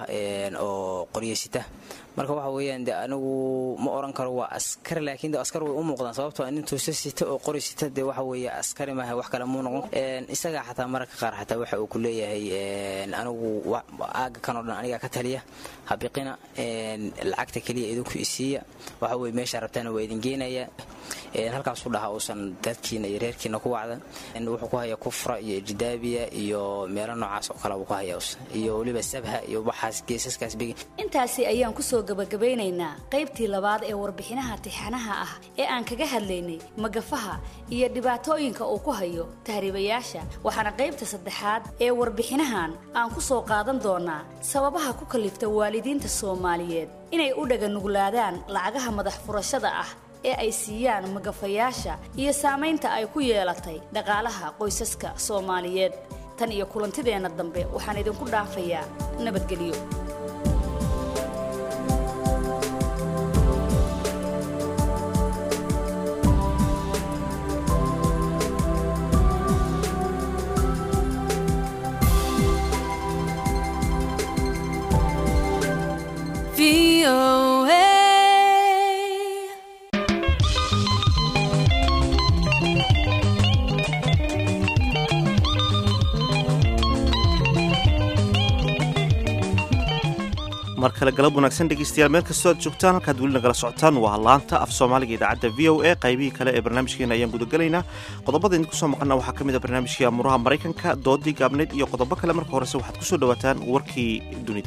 oo qoryasita marka waxa weeyaan de anigu ma oran karo waa askari laakiin de askar way u muuqdaan sababtoo nin tuusa sita oo qori sita dee waxa weeye askari maaha wax kale muu noqon isagaa xataa mararka qaar xataa waxa uu ku leeyahay anigu aaga kan oo dhan anigaa ka taliya habiqina lacagta keliya idinku isiiya waxa weye meesha rabtaana waa idin geenaya halkaasuu dhahaa uusan dadkiina iyo reerkiina ku wacda wuxuu ku haya kufra iyo ijidaabiya iyo meelo noocaas oo kale buu ku haya iyo weliba sabha iyo waxaas geesaskaas bigi intaasi ayaan kusoo gabagabeynaynaa qaybtii labaad ee warbixinaha tixanaha ah ee aan kaga hadlaynay magafaha iyo dhibaatooyinka uu ku hayo tahriibayaasha waxaana qaybta saddexaad ee warbixinahan aan ku soo qaadan doonaa sababaha ku kalifta waalidiinta soomaaliyeed inay u dhaganuglaadaan lacagaha madax furashada ah ee ay siiyaan magafayaasha iyo saamaynta ay ku yeelatay dhaqaalaha qoysaska soomaaliyeed tan iyo kulantideenna dambe waxaan idinku dhaafayaa nabadgelyo mar kale galab wanaagsan dhegeystayaal meel kastoo aad joogtaan halkaad weli nagala socotaan waa laanta af soomaaliga idaacadda v o a qaybihii kale ee barnaamijkeena ayaan gudagelaynaa qodobada idinku soo maqana waxaa ka mid a barnaamijkii amuraha maraykanka doodii gaabneyd iyo qodobo kale marka horese waxaad ku soo dhowaataan warkii dunida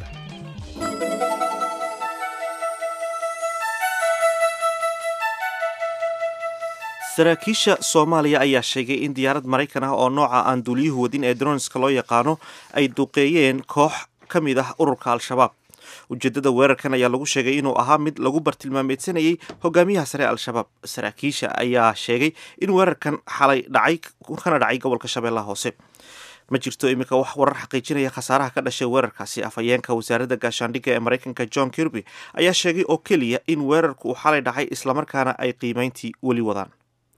saraakiisha soomaaliya ayaa sheegay in diyaarad maraykan ah oo nooca aan duuliyuhu wadin ee dronska loo yaqaano ay duqeeyeen koox ka mid ah ururka al-shabaab ujeedada weerarkan ayaa lagu sheegay inuu ahaa mid lagu bartilmaameedsanayay hogaamiyaha sare ee al-shabaab saraakiisha ayaa sheegay in weerarkan xalay dhacay kana dhacay gobolka shabeellaha hoose ma jirto iminka wax warar xaqiijinaya khasaaraha ka dhashay weerarkaasi afhayeenka wasaaradda gaashaandhigga ee maraykanka john kirby ayaa sheegay oo keliya in weerarku uu xalay dhacay islamarkaana ay qiimeyntii weli wadaan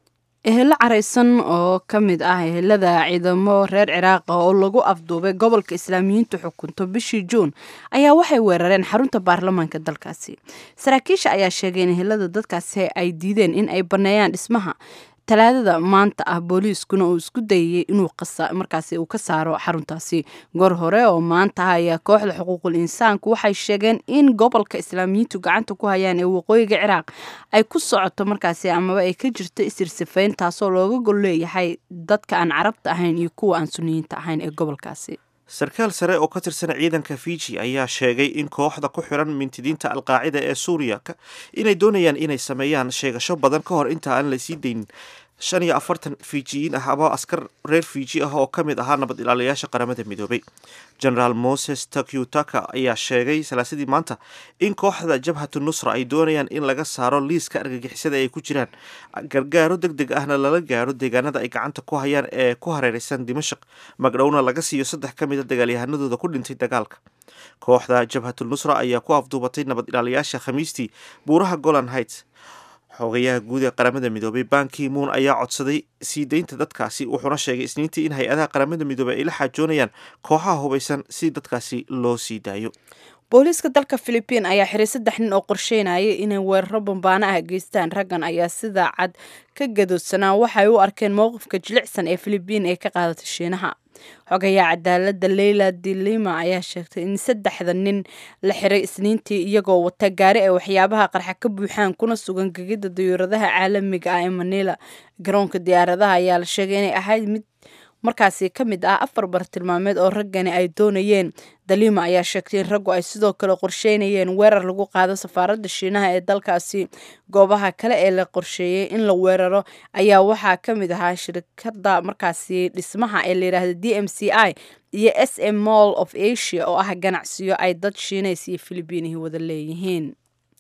ehelo caraysan oo ka mid ah ehelada ciidamo reer ciraaqa oo lagu afduubay gobolka islaamiyiintu xukunto bishii juun ayaa waxay weerareen xarunta baarlamaanka dalkaasi saraakiisha ayaa sheegay in ehelada dadkaasi ay diideen in ay baneeyaan dhismaha talaadada maanta ah booliiskuna uu isku dayayay inuu markaasi uu ka saaro xaruntaasi goor hore oo maanta ah ayaa kooxda xuquuqul insaanku waxay sheegeen in gobolka islaamiyiintu gacanta ku hayaan ee waqooyiga ciraaq ay ku socoto markaasi amaba ay ka jirto isirsifayn taasoo looga gol leeyahay dadka aan carabta ahayn iyo kuwa aan suniyiinta ahayn ee gobolkaasi sarkaal sare oo ka tirsan ciidanka fiji ayaa sheegay in kooxda ku xiran mintidiinta alqaacida ee suuriya inay doonayaan inay sameeyaan sheegasho badan ka hor inta aan lasii daynin shan iyo afartan fijiyiin ah ama askar reer fiji ah oo ka mid ahaa nabad ilaaliyaasha qaramada midoobay generaal moses takyutaka ayaa sheegay salaasadii maanta in kooxda jabhatu nusra ay doonayaan in laga saaro liiska argagixisada ay ku jiraan gargaaro deg deg ahna lala gaaro deegaanada ay gacanta ku hayaan ee ku hareeraysan dimashaq magdhowna laga siiyo saddex ka mid a dagaalyahanadooda ku dhintay dagaalka kooxda jabhatul nusra ayaa ku afduubatay nabad ilaaliyaasha khamiistii buuraha golan heights xogayaha guud ee qaramada midoobay banki moon ayaa codsaday sii deynta dadkaasi wuxuuna sheegay isniintii in hay-adaha qaramada midoobey ay la xaajoonayaan kooxaha hubaysan si dadkaasi loo sii daayo booliiska dalka philibiin ayaa xiray saddex nin oo qorsheynaya inay weeraro bambaano ah geystaan raggan ayaa sida cad ka gadoodsanaa waxay u arkeen mowqifka jilicsan ee philibiin ee ka qaadatay shiinaha xogayaa cadaalada leyla dilima ayaa sheegtay in saddexda nin la xiray isniintii iyagoo wata gaari ay waxyaabaha qarxa ka buuxaan kuna sugan gegida diyuuradaha caalamiga ah ee manila garoonka diyaaradaha ayaa la sheegay inay ahayd mid markaasi ka mid ah afar bartilmaameed oo raggani ay doonayeen dalima ayaa sheegtay in raggu ay sidoo kale qorsheynayeen weerar lagu qaado safaaradda shiinaha ee dalkaasi goobaha kale ee la qorsheeyey in la weeraro ayaa waxaa ka mid ahaa shirkadda markaasi dhismaha ee layidhaahda d m c i iyo s m mall of asia oo ah ganacsiyo ay dad shiinays iyo filibiinihi wada leeyihiin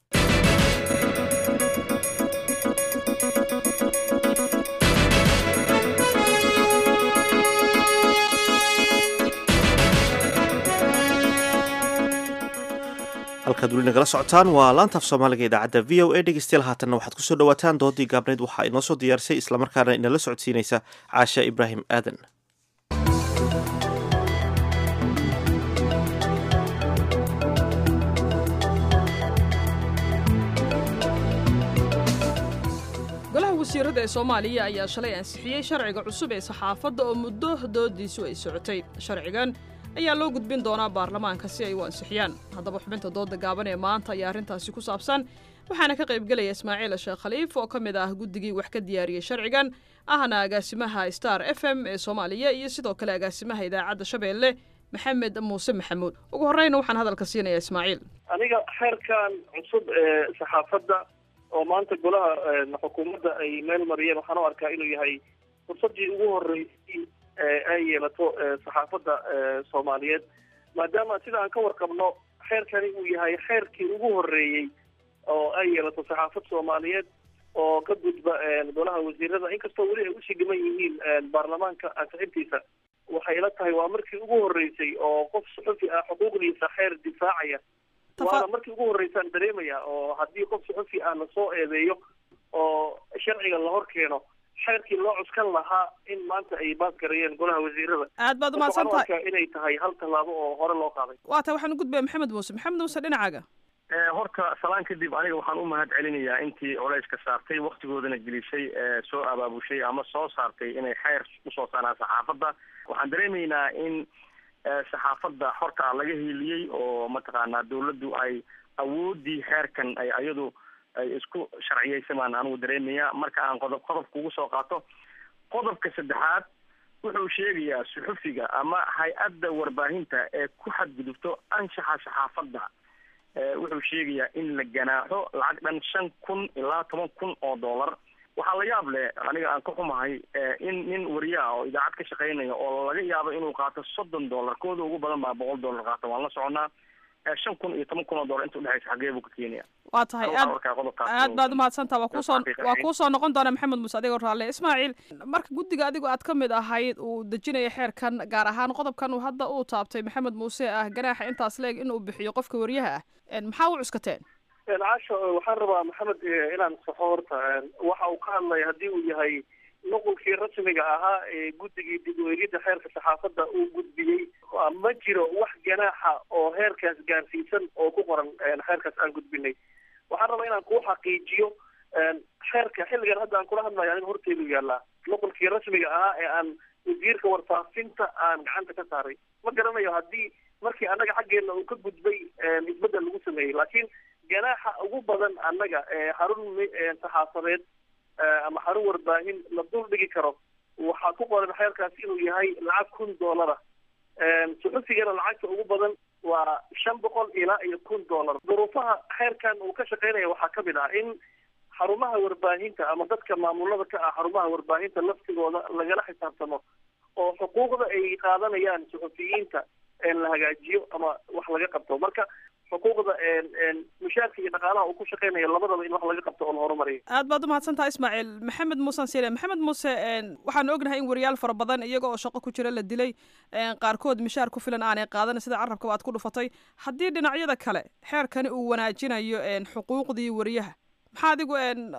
halkaad weli nagala socotaan waa laantaaf soomaaliga idaacadda v o a dhegeystayaal haatanna waxaad kusoo dhawaataan doodii gaabneyd waxaa inoo soo diyaarisay islamarkaana inala socodsiinaysa caasha ibraahim aadan golaha wasiirada ee soomaaliya ayaa shalay ansixiyey sharciga cusub ee saxaafadda oo muddo doodiisu ay socotay sharcigan ayaa loo gudbin doonaa baarlamaanka si ay u ansixiyaan haddaba xubinta dooda gaaban ee maanta ayaa arrintaasi ku saabsan waxaana ka qaybgelaya ismaaciil sheekh khaliif oo ka mid ah guddigii wax ka diyaariyey sharcigan ahna agaasimaha star f m ee soomaaliya iyo sidoo kale agaasimaha idaacadda shabeelle maxamed muuse maxamuud ugu horreyna waxaan hadalka siinayaa ismaaciil aniga xeerkan cusub ee saxaafadda oo maanta golaha xukuumadda ay meel mariyeen waxaan u arkaa inuu yahay fursaddii ugu horreysay ay yeelato saxaafadda soomaaliyeed maadaama sida aan ka warqabno xeerkani uu yahay xeerkii ugu horreeyey oo ay yeelato saxaafad soomaaliyeed oo ka gudba golaha wasiirada inkastoo weli ay usii dhiman yihiin baarlamaanka ansixintiisa waxay ila tahay waa markii ugu horreysay oo qof suxufi ah xuquuqdiisa xeer difaacaya waana markii ugu horreysaan dareemaya oo haddii qof suxufi ah lasoo eedeeyo oo sharciga la hor keeno xeerkii loo cuskan lahaa in maanta ay baas gareeyeen golaha wasiirada aad baad umahadsan tahay inay tahay hal tallaabo oo hore loo qaaday waa tahay waxaan u gudbaya maxamed muuse maxamed muuse dhinacaaga horta salaan kadib aniga waxaan u mahad celinayaa intii culayska saartay waktigoodana gelisay soo abaabushay ama soo saartay inay xeer usoo saaraan saxaafadda waxaan dareemaynaa in saxaafadda xorta laga hiiliyey oo mataqaanaa dawladdu ay awoodii xeerkan ay ayadu ay isku sharciyeysamaan anigu dareemaya marka aan qodob qodobka ugu soo qaato qodobka saddexaad wuxuu sheegayaa suxufiga ama hay-adda warbaahinta ee ku xadgudubto anshaxa saxaafadda wuxuu sheegayaa in la ganaaxo lacag dhan shan kun ilaa toban kun oo dollar waxaa la yaab leh aniga aan ka xumahay in nin wariye ah oo idaacad ka shaqeynaya oo laga yaabo inuu qaato soddon dollar kooda ugu badan baa boqol dollar qaata waan la soconaa shan kun iyo toban kun oo dollar inta udhexaysa xagee buu ka keenaya waa tahay aad aad baad umahadsantaha waa kuusoo waa kuusoo noqon doona maxamed muuse adigoo raalle ismaaciil marka guddiga adigo aad ka mid ahayd uu dejinaya xeerkan gaar ahaan qodobkan uu hadda uu taabtay maxamed muuse ah ganaaxa intaas leeg inuu bixiyo qofka wariyaha ah maxaa u cuskateen caasho waxaan rabaa maxamed inaan saxo horta waxa uu ka hadlaya haddii uu yahay nuqulkii rasmiga ahaa ee guddigii dib u eegidda xeerka saxaafadda uu gudbiyey ma jiro wax ganaaxa oo heerkaas gaarsiisan oo ku qoran xeerkaas aan gudbinay waxaan rabaa inaan kuu xaqiijiyo xeerka xilligan hadda aan kula hadlayo anig horteedu yaallaa nuqulkii rasmiga ahaa ee aan wasiirka warfaafinta aan gacanta ka saaray ma garanayo haddii markii annaga xaggeena uu ka gudbay isbeddel lagu sameeyey laakiin ganaaxa ugu badan annaga xarun saxaafadeed ama xarun warbaahin la dul dhigi karo waxaa ku qoran xeerkaas inuu yahay lacag kun dollara suxufigana lacagta ugu badan waa shan boqol ilaa iyo kun dollar duruufaha xeerkan uu ka shaqeynaya waxaa kamid ah in xarumaha warbaahinta ama dadka maamulada ka ah xarumaha warbaahinta laftigooda lagala xisaabtamo oo xuquuqda ay qaadanayaan suxufiyiinta la hagaajiyo ama wax laga qabto marka xuquuqda mushaarka iyo dhaqaalaha uu ku shaqeynaya labadaba in wax laga qabto oo la horumariyo aad baad umahadsan tahay ismaaciil maxamed muuse sire maxamed muuse waxaan ognahay in wariyaal fara badan iyaga oo shaqo ku jira la dilay qaarkood mishaar ku filan aanay qaadan sida carabkaba aad ku dhufatay haddii dhinacyada kale xeerkani uu wanaajinayo xuquuqdii wariyaha maxaa adigu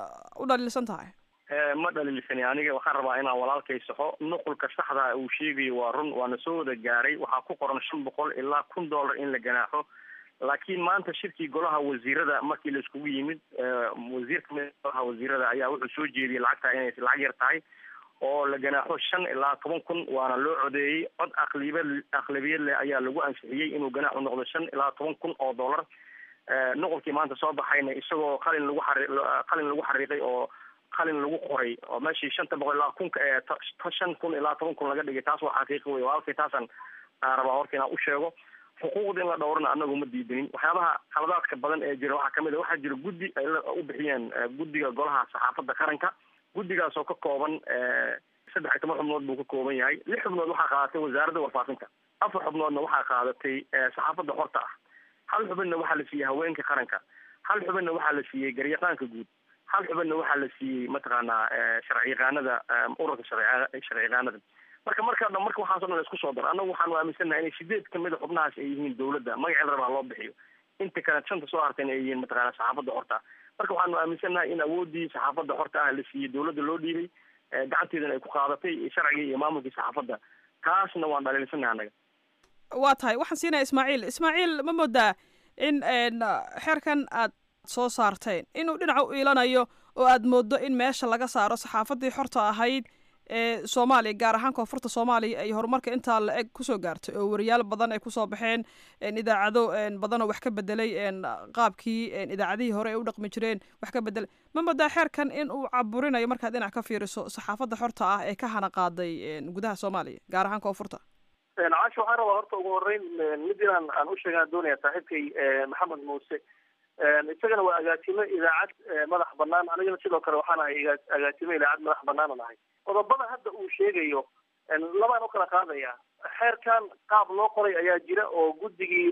u dhaliilsan tahay ma dhaliilsani aniga waxaan rabaa inaan walaalkay saxo nuqulka saxda uu sheegayo waa run waana soo wada gaaray waxaa ku qoran shan boqol ilaa kun dollar in la ganaaxo laakiin maanta shirkii golaha wasiirada markii la iskugu yimid wasiir kamid golaha wasiirada ayaa wuxuu soo jeediyey lacagta inay lacag yar tahay oo la ganaaxo shan ilaa toban kun waana loo codeeyey cod aqliba aqlabiyad leh ayaa lagu ansixiyey inuu ganaaxu noqdo shan ilaa toban kun oo dollar nuqulkii maanta soo baxayna isagoo qalin lagu xari qalin lagu xariiqay oo qalin lagu qoray oo meeshii shanta boqol ilaa kunka ee shan kun ilaa toban kun laga dhigay taas waa xaqiiqi wey walaalkay taasaan rabaa horta inaan u sheego xuquuqda in la dhowrana anagu ma diidanin waxyaabaha khaladaadka badan ee jira waxaa kamid a waxaa jira guddi ay u bixiyeen guddiga golaha saxaafadda qaranka guddigaas oo ka kooban saddex iyo toban xubnood buu ka kooban yahay lix xubnood waxaa qaadatay wasaaradda warfaafinta afar xubnoodna waxaa qaadatay saxaafadda xorta ah hal xubinna waxaa la siiyey haweenka qaranka hal xubinna waxaa la siiyey garyaqaanka guud hal xubinna waxaa la siiyey mataqaanaa sharci yaqaanada ururka sharci sharci yaqaanada marka marka dhan marka waxaaso dhan la isku soo daro annagu waxaanu aaminsannahay inay sideed kamid a xubnahaas ay yihiin dawladda magacii la rabaa loo bixiyo inta kale shanta soo hartayna ay yihiin mataqaana saxaafadda xorta ah marka waxaanu aaminsannahay in awoodii saxaafadda xorta ah la siiyey dawladda loo dhiibay gacanteedana ay ku qaadatay sharcigii iyo maamulkii saxaafadda taasna waan dhaliilsannahay annaga waa tahay waxaan siinaya ismaaciil ismaaciil ma moodaa in xeerkan aad soo saarteen inuu dhinaca u iilanayo oo aad moodo in meesha laga saaro saxaafaddii xorta ahayd ee soomaaliya gaar ahaan koonfurta soomaaliya ay horumarka intaa la eg kusoo gaartay oo wariyaal badan ay kusoo baxeen idaacado badan oo wax ka bedelay qaabkii idaacadihii hore ay u dhaqmi jireen wax ka bedelay ma moodaa xeerkan in uu caburinayo markaad dhinac ka fiiriso saxaafadda xorta ah ee ka hana qaaday gudaha soomaaliya gaar ahaan koonfurta caashi waxaan rabaa horta ugu horeyn mid inaan aan u sheegaan doonaya saaxiibkay maxamed muuse isagana waa agaasimo idaacad madax banaan anigana sidoo kale waxaan ahay agaasimo idaacad madax banaanan ahay qodobada hadda uu sheegayo labaan ukala qaadaya xeerkan qaab loo qoray ayaa jira oo guddigii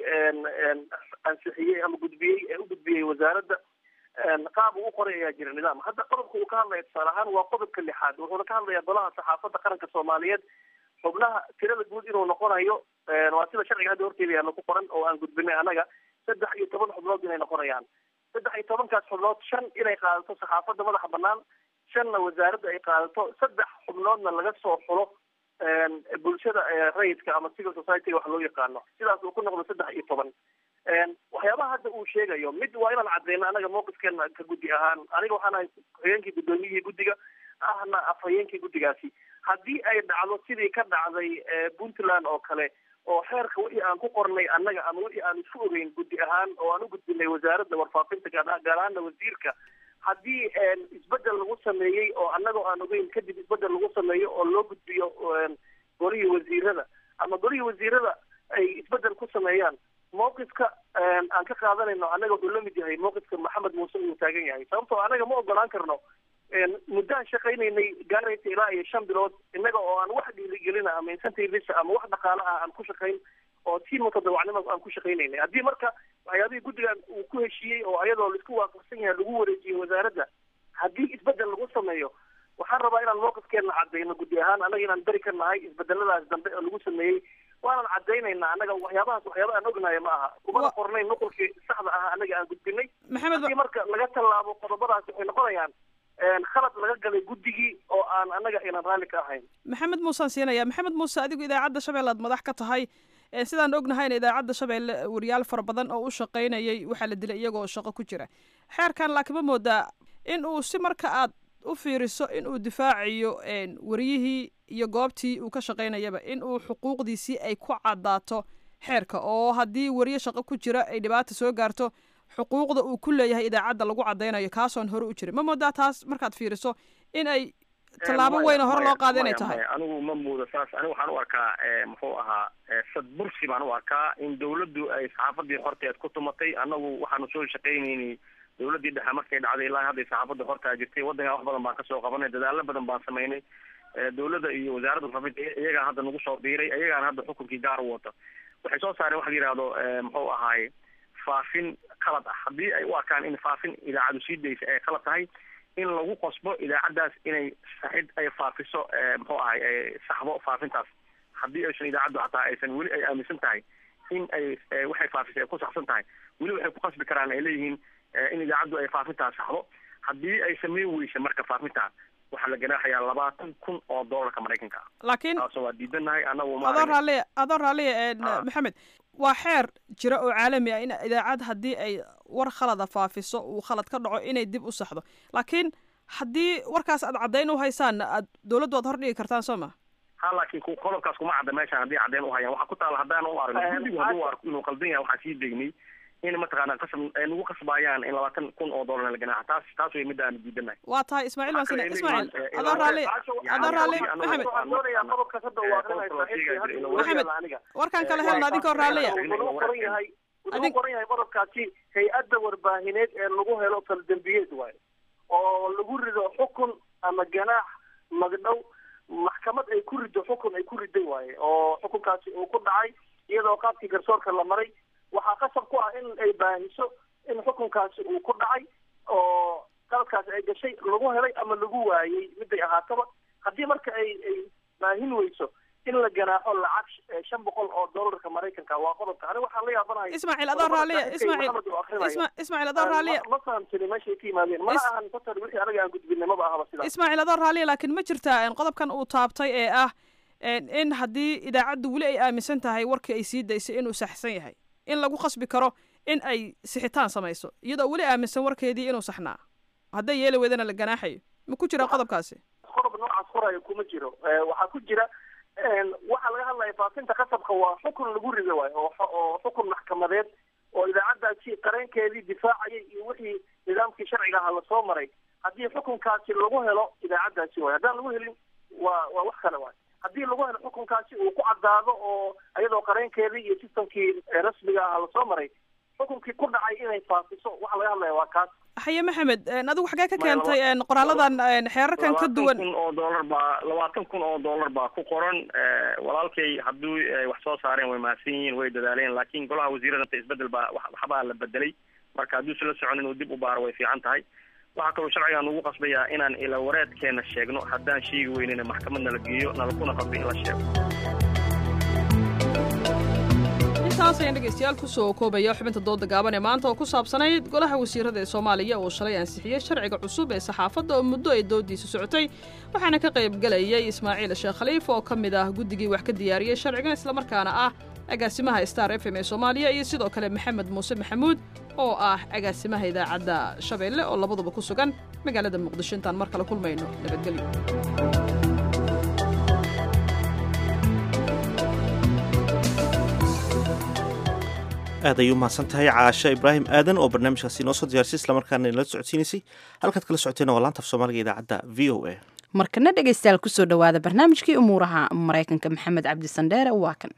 ansixiyey ama gudbiyey ee u gudbiyey wasaaradda qaab uu u qoray ayaa jira nidaam hadda qodobka uu ka hadlaya tusaale ahaan waa qodobka lixaad wuxuuna ka hadlayaa golaha saxaafadda qaranka soomaaliyeed xubnaha tirada guud inuu noqonayo waa sida sharciga hadda horteeda yaalla ku qoran oo aan gudbinay annaga saddex iyo toban xubnood inay noqonayaan saddex iyo tobankaas xubnood shan inay qaadato saxaafadda madaxa banaan shanna wasaaradda ay qaadato saddex xubnoodna laga soo xulo bulshada rayidka ama civil society wax loo yaqaano sidaas uu ku noqdo saddex iyo toban waxyaabaha hadda uu sheegayo mid waa inaan cadeyno anaga mawqifkeena ka guddi ahaan aniga waxaan ahay ku-xigeenkii guddoomiyihii guddiga ahna afhayeenkii guddigaasi haddii ay dhacdo sidii ka dhacday puntland oo kale oo xeerka wixii aan ku qornay annaga ama wixii aan isku ogeyn guddi ahaan oo aan u gudbinay wasaaradda warfaafinta gaar ahaana wasiirka haddii isbedel lagu sameeyey oo annagoo aan ogeyn kadib isbedel lagu sameeyo oo loo gudbiyo golihii wasiirada ama golihii wasiirada ay isbedel ku sameeyaan mawqifka aan ka qaadanayno annaga wuxuu la mid yahay mawqifka maxamed muuse uu taagan yahay sababtoo annaga ma ogolaan karno muddaan shaqaynaynay gaaraysa ilaa iyo shan bilood innaga oo aan wax dhiirigelina ama incentivisa ama wax dhaqaale ah aan ku shaqayn oo si mutadawacnimo aan ku shaqaynaynay haddii marka waxyaabihii guddigan uu ku heshiiyey oo ayadoo laisku waafaqsan yahay lagu wareejiyey wasaaradda haddii isbedel lagu sameeyo waxaan rabaa inaan mawqifkeena cadayno guddi ahaan annaga inaan beri ka nahay isbedeladaas dambe oo lagu sameeyey waanan cadaynaynaa annaga waxyaabahaas waxyaaba aan ognahay ma aha kumana qornayn nuqulkii saxda ah annaga aan gudbinay haddii marka laga tallaabo qodobadaasi waxay noqonayaan khalad laga galay guddigii oo aan annaga inaan raalli ka ahayn maxamed muusaan siinaya maxamed muuse adigu idaacadda shabeelle aad madax ka tahay sidaan ognahayna idaacadda shabeelle wariyaal fara badan oo u shaqaynayay waxaa la dilay iyagoo shaqo ku jira xeerkan laakiin ma moodaa in uu si marka aad u fiiriso in uu difaacayo wariyihii iyo goobtii uu ka shaqaynayaba in uu xuquuqdiisii ay ku caddaato xeerka oo haddii wariye shaqo ku jira ay dhibaata soo gaarto xuquuqda uu ku leeyahay idaacadda lagu caddaynayo kaasoon hore u jirin ma moodaa taas markaad fiiriso in ay tallaabo weyn oo hore loo qaada inay tahay anigu ma muudo saas anigu waxaan u arkaa muxuu ahaa sadbursi baan u arkaa in dawladdu ay saxaafadii horteed ku tumatay annagu waxaanu soo shaqaynaynay dawladdii dhexe markay dhacday ilaa hadday saxaafadda hortaa jirtay waddankan wax badan baan kasoo qabanay dadaalo badan baan samaynay dawladda iyo wasaaradda warfaafinta iyagaan hadda nagu soo biiray iyagaan hadda xukunkii gaar u wata waxay soo saareen waxa la yihahdo muxuu ahaaye faafin qalad ah haddii ay u arkaan in faafin idaacadu sii daysa ay qalad tahay in lagu qosbo idaacaddaas inay saxid ay faafiso muxuu ahay saxbo faafintaas haddii aysan idaacaddu hataa aysan weli ay aaminsan tahay in ay waxay faafisay ay ku saxsan tahay weli waxay ku qasbi karaan ay leeyihiin in idaacaddu ay faafintaas saxdo haddii ay sameyn weysa marka faafintaa waxaa la ganaaxayaa labaatan kun oo doolarka maraykanka ah laakiin taasoo waa diidanahay anagu adoo raalliya adoo raalliya maxamed waa xeer jira oo caalami ah in idaacad haddii ay war khalada faafiso uu khalad ka dhaco inay dib u saxdo laakiin haddii warkaas aad caddayn u haysaan aad dowladdu aad hordhigi kartaan soo ma ha laakiin qodobkaas kuma cadda meeshaan haddii caddayn u hayaan waxaa ku taala haddaan u aragno guddigu hadduu arko inuu qaldan yahay waxaan sii degnay in mataqaana qasab ay nagu qasbayaan in labaatan kun oo doolar la ganaaxa taas taas way midda aan diidanahay waa tahay ismaaciil waan sina ismaaciil adoo raalli adoo raalli maxamed maxamed warkaan kala helna adinkoo raalliya qoran yahay wuxuu qoran yahay qodobkaasi hay-adda warbaahineed ee lagu helo faldembiyeed waayo oo lagu rido xukun ama ganaax magdhow maxkamad ay ku rido xukun ay ku riday waaye oo xukunkaasi uu ku dhacay iyadoo qaabkii garsoorka la maray waxaa qasab ku ah in ay baahiso in xukunkaasi uu ku dhacay oo qaladkaasi ay gashay lagu helay ama lagu waayey miday ahaataba haddii marka ay ay baahin weyso in la ganaaxo lacag shan boqol oo doolarka maraykanka waa qodobka aniga waxaan la yaabanahay ismaaciil adoo raalliya ismaaciil isma ismaaciil adoo raalliya ma fahamsani meeshay ka yimaadeen mana ahan fatar wixii anaga aan gudbinay maba ahaba sidaas ismaaciil adoo raalliya laakiin ma jirtaa qodobkan uu taabtay ee ah in haddii idaacaddu weli ay aaminsan tahay warkii ay sii daysay inuu saxsan yahay in lagu qasbi karo in ay sixitaan samayso iyadoo weli aaminsan warkeedii inuu saxnaa hadday yeeli weydana la ganaaxayo ma ku jira qodobkaasi qodob noocaas qoraayo kuma jiro waxaa ku jira waxaa laga hadlaya faafinta qasabka waa xukun lagu rido waayo oo oo xukun maxkamadeed oo idaacaddaasi qareenkeedii difaacayay iyo wixii nidaamkii sharciga aha lasoo maray haddii xukunkaasi lagu helo idaacaddaasi waayo haddaan lagu helin waa waa wax kale waayo haddii lagu helo xukunkaasi uu ku caddaado oo iyadoo qareenkeedii iyo sistamkii rasmiga aha lasoo maray xukunkii ku dhacay inay faafiso waxa laga hadlaya waa kaas haye maxamed adigu xagee ka keentay qoraaladan xeerarkan ka duwan kun oo doolar baa labaatan kun oo doolar baa ku qoran walaalkay hadduu wax soo saareen way mahadsan yihiin way dadaaleen laakiin golaha wasiiradanta isbedel baa waxbaa la bedelay marka hadduusan la socon inuu dib u baaro way fiican tahay waxaa kaloo sharcigan ugu qasbayaa inaan ila wareedkeena sheegno haddaan sheegi weynina maxkamad nala geeyo nalakuna qasba in la sheego intaas ayaan dhegeystayaal kusoo koobaya xubinta dooda gaaban ee maanta oo ku saabsanayd golaha wasiirada ee soomaaliya oo shalay ansixiyey sharciga cusub ee saxaafadda oo muddo ay doodiisa socotay waxaana ka qayb gelayay ismaaciil sheekh khaliif oo ka mid ah guddigii wax ka diyaariyey sharcigan islamarkaana ah agaasimaha star f m ee soomaaliya iyo sidoo kale maxamed muuse maxamuud oo ah agaasimaha idaacadda shabeelle oo labaduba ku sugan magaalada muqdisho intaan mar kale kulmayno nabadgelyo aad ayay u mahadsan tahay caashe ibraahim aadan oo barnaamijkaasi inoo soo diyaarisay islamarkaana inala socodsiinaysay halkaad kala socoteen waa laanta af soomaaliga idaacadda v o a markana dhegaystayaal kusoo dhowaada barnaamijkii umuuraha maraykanka maxamed cabdi sandheere waa kan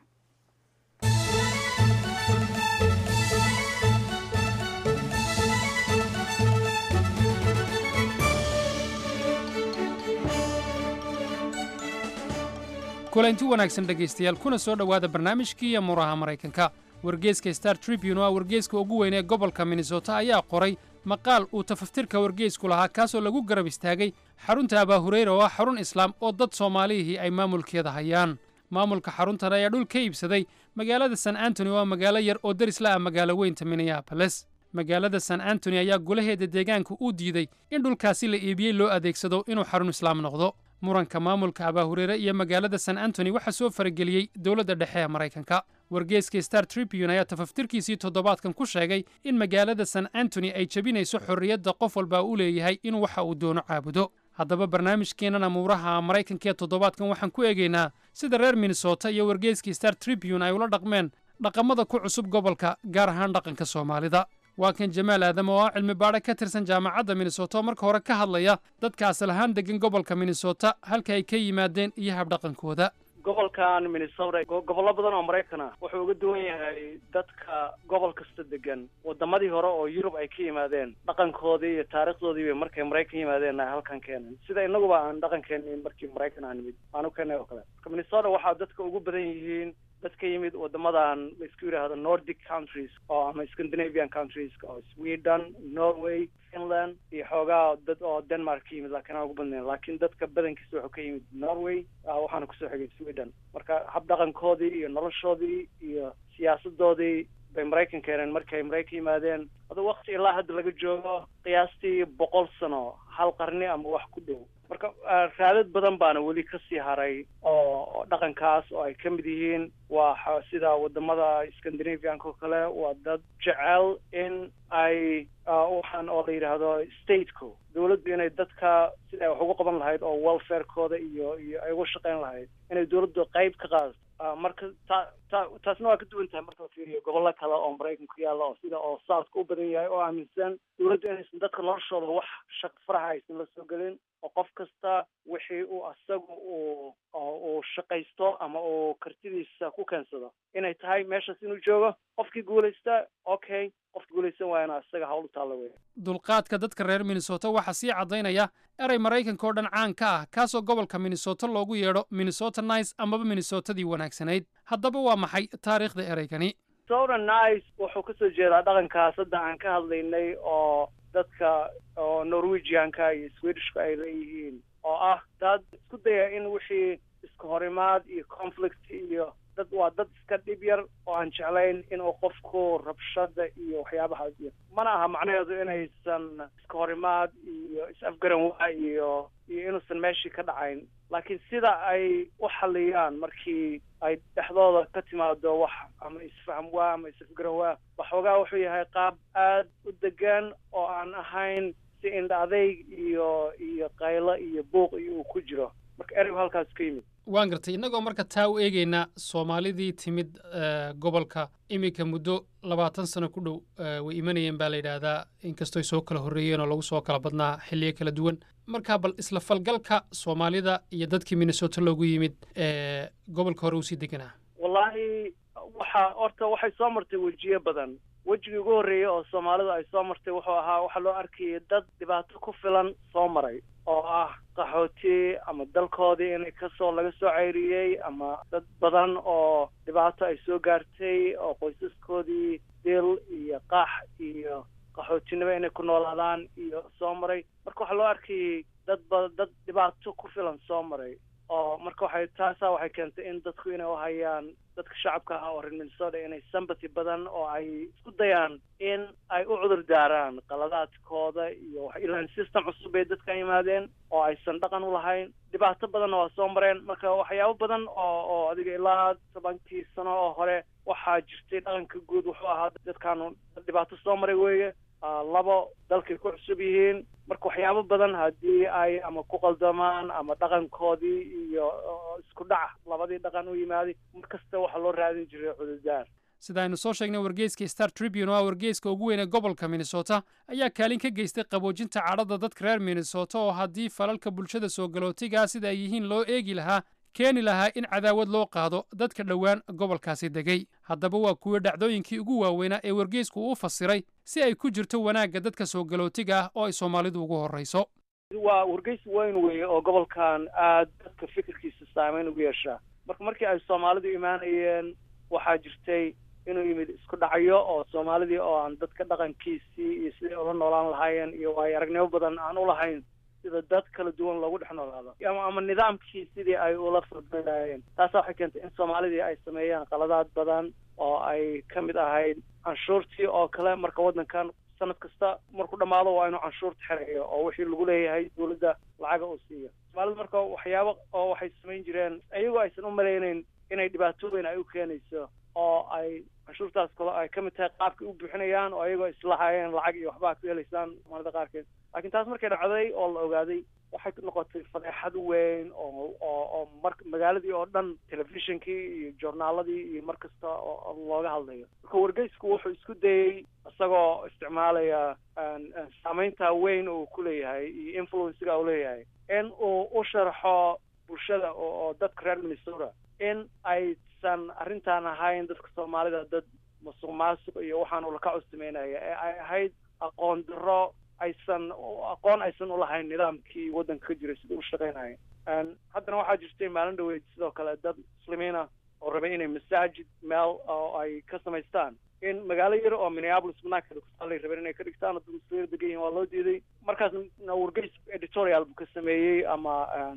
kulanti wanaagsan dhegaystayaal kuna soo dhowaada barnaamijkii amuuraha maraykanka wargeeska star tribune oo ah wargeeska ugu weyn ee gobolka minnesota ayaa qoray maqaal uu tafaftirka wargeysku lahaa kaasoo lagu garab istaagay xarunta abaahureyra oo ah xarun islaam oo dad soomaalihii ay maamulkeeda hayaan maamulka xaruntan ayaa dhul ka iibsaday magaalada san antony oo ah magaalo yar oo darisla ah magaalo weynta minneaboles magaalada san antony ayaa golaheeda deegaanka u diiday in dhulkaasi la iibiyey loo adeegsado inuu xarun islaam noqdo muranka maamulka abaahureere iyo magaalada san antony waxaa soo farageliyey dowladda dhexe ee maraykanka wargeeska star tribune ayaa tafaftirkiisii toddobaadkan ku sheegay in magaalada san antony ay jebinayso xorriyadda qof walba u leeyahay inuu waxa uu doono caabudo haddaba barnaamijkeennan amuuraha maraykanka ee toddobaadkan waxaan ku eegaynaa sida reer minnesota iyo wargeeskii star tribune ay ula dhaqmeen dhaqamada ku cusub gobolka gaar ahaan dhaqanka soomaalida waa kan jamaal aadam oo ah cilmi baadhe ka tirsan jaamacadda minnesota oo marka hore ka hadlaya dadka asal ahaan degan gobolka minnesota halka ay ka yimaadeen iyo habdhaqankooda gobolkan minnesota gobollo badan oo maraykan ah wuxuu uga duwan yahay dadka gobol kasta degan wadamadii hore oo yurub ay ka yimaadeen dhaqankoodii iyo taarikhdoodii bay markay maraykan yimaadeen ay halkan keeneen sida inaguba aan dhaqankeenii markii maraykan aan nimid aan u keenay oo kale marka minnesota waxaa dadka ugu badan yihiin dad ka yimid wadamadan la isku yidhaahdo nordic countries oo ama scandinavian countries oo sweden norway finland iyo xoogaa dad oo denmark ka yimid laakiin aan ugu badnayn laakiin dadka badankiisa wuxuu ka yimid norway waxaana kusoo xigay sweden marka habdhaqankoodii iyo noloshoodii iyo siyaasadoodii bay maraykan keeneen markii ay maraykan yimaadeen adu wakti ilaa hadda laga joogo qiyaastii boqol sano hal qarni ama wax ku dhow marka raadad badan baana weli ka sii haray oo dhaqankaas oo ay ka mid yihiin waa sida wadamada scandinavianka oo kale waa dad jecel in ay waxaan oo la yidhaahdo stateko dawladdu inay dadka sida ay wax ugu qaban lahayd oo welfarekooda iyo iyo ay uga shaqayn lahayd inay dawladdu qayb ka qaadato marka ta ta taasna waa ka duwan tahay marka la fiiriyo gobollo kale oo maraykanka ku yaalla oo sida oo southka u badan yahay oo aaminsan dawladdu inaysan dadka noloshooda wax shaq faraha aysan la soo gelin oo qof kasta wixii uu asagu uu uu shaqaysto ama uu kartidiisa ku keensado inay tahay meeshaas inuu joogo qofkii guulaysta okay qofkii guulaysan waayana asaga hawl u taalla weya dulqaadka dadka reer minnesota waxaa sii caddaynaya erey maraykanka oo dhan caan ka ah kaasoo gobolka minnesota loogu yeedho minnesota nice amaba minnesotadii wanaagsanayd haddaba waa maxay taariikhda ereygani minnesota nice wuxuu kasoo jeedaa dhaqankaas hadda aan ka hadlaynay oo dadka oo norwegianka iyo swedishka ay leeyihiin oo ah dad isku daya in wixii iska horimaad iyo conflict iyo dad waa dad iska dhib yar oo aan jeclayn inuu qofku rabshada iyo waxyaabahaas iyo mana aha macnaheedu inaysan iska horimaad iyo is-afgaran waa iyo iyo inuusan meeshii ka dhacayn laakiin sida ay u xaliyaan markii ay dhexdooda ka timaado wax ama isfaham waa ama is-afgaran waa waxoogaa wuxuu yahay qaab aad u degan oo aan ahayn si indha adayg iyo iyo qaylo iyo buuq iyo uu ku jiro marka ereygu halkaas ka yimid waan gartay innagoo marka taa u eegaynaa soomaalidii timid gobolka iminka muddo labaatan sano ku dhow way imanayeen baa la yidhaahdaa inkastooy soo kala horreeyeen oo lagu soo kala badnaa xilliyo kala duwan marka bal isla falgalka soomaalida iyo dadkii minnesota loogu yimid gobolka hore usii deganaa wallaahi waxa horta waxay soo martay wejiyo badan wejigii ugu horreeyey oo soomaalida ay soo martay wuxuu ahaa waxaa loo arkayay dad dhibaato ku filan soo maray oo ah qaxooti ama dalkoodii inay kasoo laga soo ceyriyey ama dad badan oo dhibaato ay soo gaartay oo qoysaskoodii dil iyo qax iyo qaxootinimo inay ku noolaadaan iyo soo maray marka waxaa loo arkayay dad ba dad dhibaato ku filan soo maray oo marka waxay taasaa waxay keentay in dadku inay u hayaan dadka shacabka ah oo reer minnesota inay sympathy badan oo ay isku dayaan in ay u cudur daaraan qaladaadkooda iyo wax ilaan system cusub bay dadka yimaadeen oo aysan dhaqan u lahayn dhibaato badanna waa soo mareen marka waxyaabo badan oo oo adiga ilaa tobankii sano oo hore waxaa jirtay dhaqanka guud wuxuu ahaa dadkaanu dhibaato soo maray weeye labo dalkay ku cusub yihiin marka waxyaabo badan haddii ay ama ku qaldamaan ama dhaqankoodii iyo isku dhac labadii dhaqan u yimaaday mar kasta waxaa loo raadin jiray cudurdaar sida aynu soo sheegnay wargeyska star tribune oo ah wargeyska ugu weyn ee gobolka minnesota ayaa kaalin ka geystay qaboojinta cadhada dadka reer minnesota oo haddii falalka bulshada soo galootigaa sida ay yihiin loo eegi lahaa keeni lahaa in cadaawad loo qaado dadka dhowaan gobolkaasi degay haddaba waa kuwa dhacdooyinkii ugu waaweynaa ee wargeysku u fasiray si ay ku jirto wanaagga dadka soo galootiga ah oo ay soomaalidu ugu horrayso waa wargeys weyn weeye oo gobolkan aad dadka fikirkiisa saameyn ugu yeeshaa marka markii ay soomaalidu imaanayeen waxaa jirtay inuu yimid isku dhacyo oo soomaalidii oo aan dadka dhaqankiisii iyo siday ula noolaan lahaayeen iyo waayo aragnimo badan aan u lahayn sida dad kala duwan loogu dhex noolaado ama ama nidaamkii sidii ay ula furmeelaayeen taasa waxay keentay in soomaalidii ay sameeyaan qaladaad badan oo ay ka mid ahayd canshuurtii oo kale marka waddankan sanad kasta markuu dhammaado waa inuu canshuurta xerayo oo wixii lagu leeyahay dawladda lacaga uu siiyo soomaalida marka waxyaabo oo waxay samayn jireen iyagoo aysan u malaynayn inay dhibaatooyin ay u keenayso oo ay canshuurtaas kale ay ka mid tahay qaabkay u buuxinayaan oo iyagoo islahaayeen lacag iyo waxba ku helaysaan soomaalida qaarkeed laakiin taas markay dhacday oo la ogaaday waxay noqotay fadeexad weyn oo oo oo mar magaaladii oo dhan telefishinkii iyo journaaladii iyo mar kasta oo looga hadlayo marka wargeysku wuxuu isku dayey isagoo isticmaalaya saameynta weyn uu ku leeyahay iyo influencega uu leeyahay in uu u sharxo bulshada oo dadka reer minnesota in aysan arrintan ahayn dadka soomaalida dad masuq maasuq iyo waxaan ulaka custimeynaya ee ay ahayd aqoon daro aysan aqoon aysan ulahayn nidaamkii waddanka ka jiray sida u shaqeynaya haddana waxaa jirtay maalin dhaweyd sidoo kale dad muslimiina oo rabay inay masaajid meel oo ay ka samaystaan in magaalo yar oo minneapolis banaankeeda kusaalay rabeen inay ka dhigtaan oo dad muslimiina degan yihin waa loo diiday markaasna wargeys editorial buu ka sameeyey ama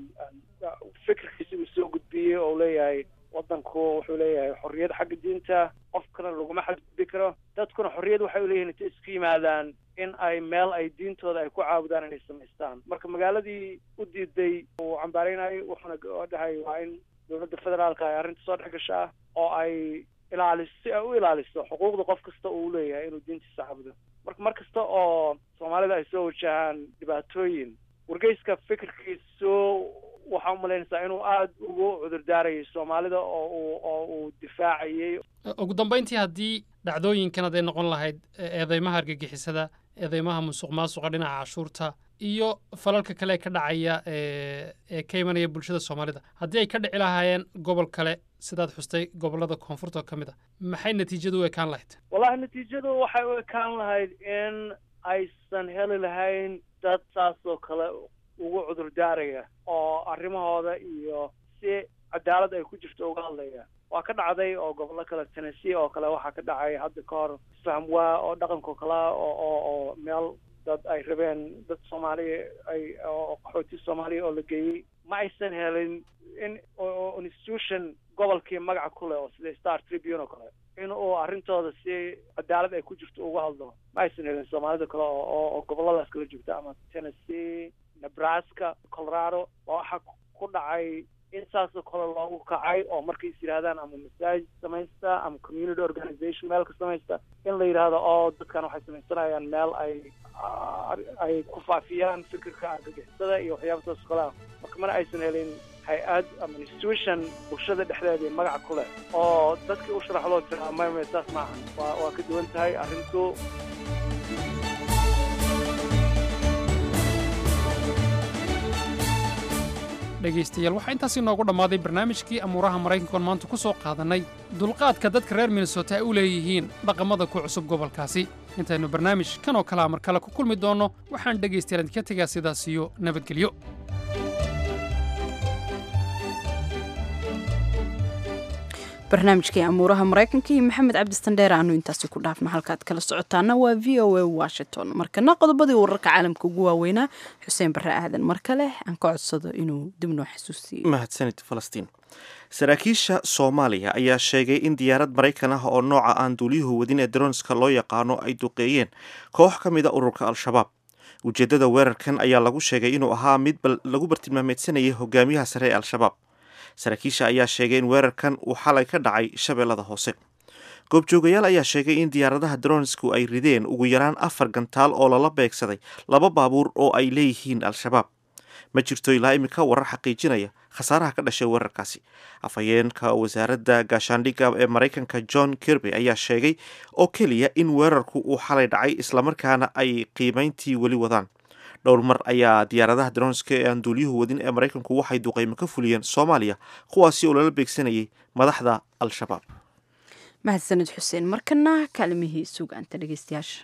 fikirkiisi uu soo gudbiyey oo leeyahay waddanku wuxuu leeyahay xorriyad xagga diinta qofkana laguma xadgudbi karo dadkuna xorriyad waxay uleeyihin intay isku yimaadaan in ay meel ay diintooda ay ku caabudaan inay samaystaan marka magaaladii u diiday uu cambaareynayo wuxuuna dhahay waa in dowladda federaalka ay arrinta soo dhex gashaa oo ay ilaaliso si ay u ilaaliso xuquuqda qof kasta uu leeyahay inuu diintiisa caabudo marka mar kasta oo soomaalida ay soo wajahaan dhibaatooyin wargeyska fikirkiisu waxaa umalaynaysaa inuu aada ugu cudurdaarayay soomaalida oo uu oo uu difaacayay ugu dambayntii haddii dhacdooyinkan hadday noqon lahayd eedeymaha argagixisada eedeymaha musuq maasuqa dhinaca cashuurta iyo falalka kale ee ka dhacaya ee ka imanaya bulshada soomaalida haddii ay ka dhici lahaayeen gobol kale sidaad xustay gobollada koonfurta oo ka mid a maxay natiijadu u ekaan lahayd wallahi natiijadu waxay u ekaan lahayd in aysan heli lahayn dad saas oo kale ugu cudurdaaraya oo arrimahooda iyo si cadaalad ay ku jirto uga hadlaya waa ka dhacday oo gobollo kale tennessee oo kale waxaa ka dhacay hadda ka hor isfaham waa oo dhaqanko kale oo oo oo meel dad ay rabeen dad soomaaliya ay oo qaxooti soomaaliya oo la geeyey ma aysan helin in institution gobolkii magaca ku leh oo sida star tribune oo kale in uu arrintooda si cadaalad ay ku jirto uga hadlo ma aysan helin soomaalida kale oo oo gobolladaas kala joogta ama tennessee nebraska colorado waa waxaa ku dhacay in saasoo kale loogu kacay oo markay is yidhahdaan ama masaajid samaysta ama community organization meel ka samaysta in la yidhaahdo oo dadkan waxay samaysanayaan meel ay ay ku faafiyaan fikirka argagixisada iyo waxyaaba saas oo kale ah marka mana aysan helin hay-ad ama institution bulshada dhexdeeda magaca ku leh oo dadkii u sharaxdoo tira maya saas maaha waa waa ka duwan tahay arrintu dhegaystayaal waxaa intaasi noogu dhammaaday barnaamijkii amuuraha maraykankoon maanta ku soo qaadannay dulqaadka dadka reer minnesota ay u leeyihiin dhaqamada ku cusub gobolkaasi intaynu barnaamij kan oo kalea mar kale ku kulmi doonno waxaan dhegaystayaal idinka tegaa sidaas iyo nabadgelyo barnaamijkii amuuraha maraykanka iyo maxamed cabdistandheer aanu intaasi ku dhaafna halkaad kala socotaana waa v o a washington markana qodobadii wararka caalamka ugu waaweynaa xuseen barre aadan mar kale aan ka codsado inuu dib noo xasuusiyo mahadsanid falastiin saraakiisha soomaaliya ayaa sheegay in diyaarad maraykan ah oo nooca aan duuliyuhu wadin ee daroonska loo yaqaano ay duqeeyeen koox ka mid a ururka al-shabaab ujeeddada weerarkan ayaa lagu sheegay inuu ahaa mid lagu bartilmaameedsanayay hogaamiyaha sare ee al-shabaab saraakiisha ayaa sheegay in weerarkan uu xalay ka dhacay shabeellada hoose goobjoogayaal ayaa sheegay in diyaaradaha dronsku ay rideen ugu yaraan afar gantaal oo lala beegsaday laba baabuur oo ay leeyihiin al-shabaab ma jirto ilaa iminka warar xaqiijinaya khasaaraha ka dhashay weerarkaasi afhayeenka wasaaradda gaashaandhigga ee maraykanka john kirby ayaa sheegay oo keliya in weerarku uu xalay dhacay islamarkaana ay qiimayntii weli wadaan dhowr mar ayaa diyaaradaha dronska ee aan duuliyuhu wadin ee maraykanku waxay duqeymo ka fuliyeen soomaaliya kuwaasi oo lala beegsanayay madaxda al-shabaab mahadsanid xuseen markana kaalimihii sugaanta dhegeystayaasha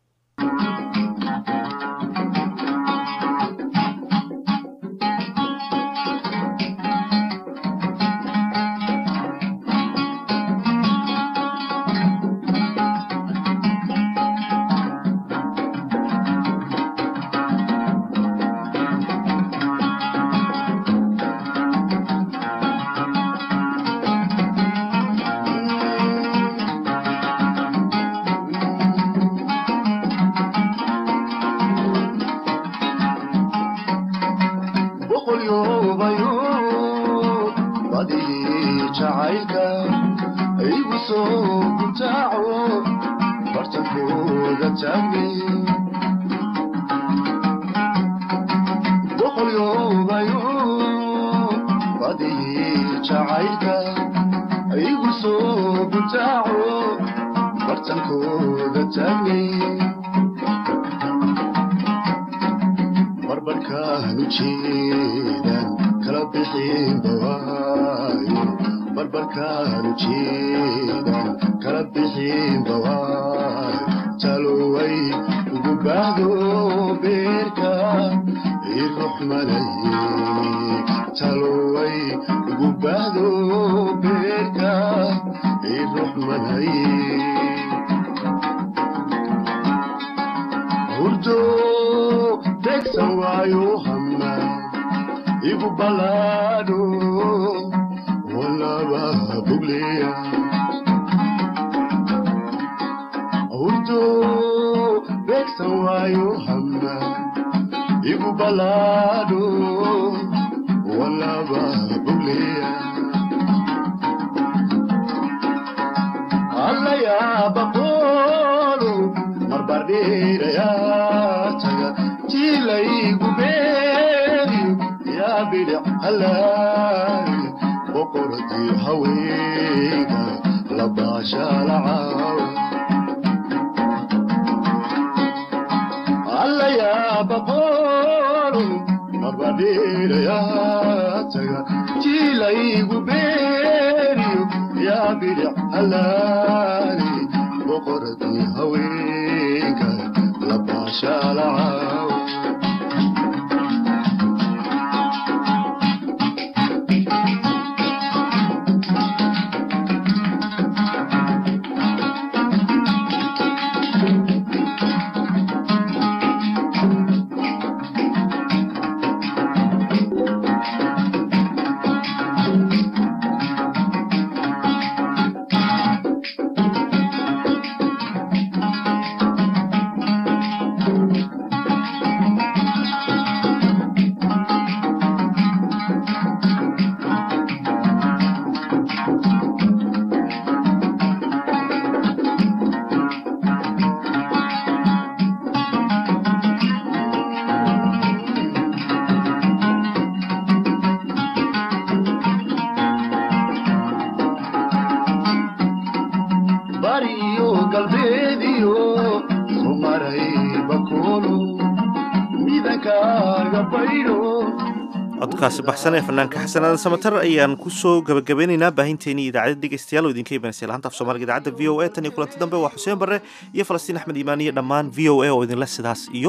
codkaasi baxsan ee fanaanka xasanaadan samatar ayaan kusoo gabagabeynaynaa baahinteenii idaacadda dhegeystayaal oo idinka imanaysa laanta af soomaaliga idaacadda v o a tan iyo kulanti dambe waa xuseen barre iyo falastiin axmed iimaan iyo dhammaan v o a oo idinle sidaas iyo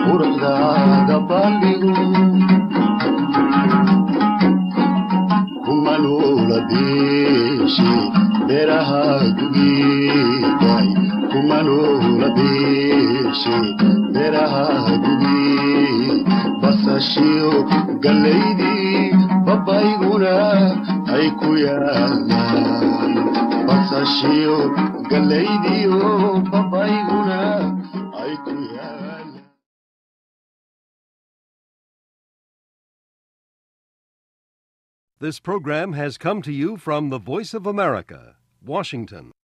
nabadgelyo beeshe beeraha gugiigay kumanula beeshe beeraha gugi basashiyo gallaydii babayguna ay ku yaalaan basashiyo gallaydiyo babayguna ay ku yaalaan This program has come to you from the Voice of America, Washington.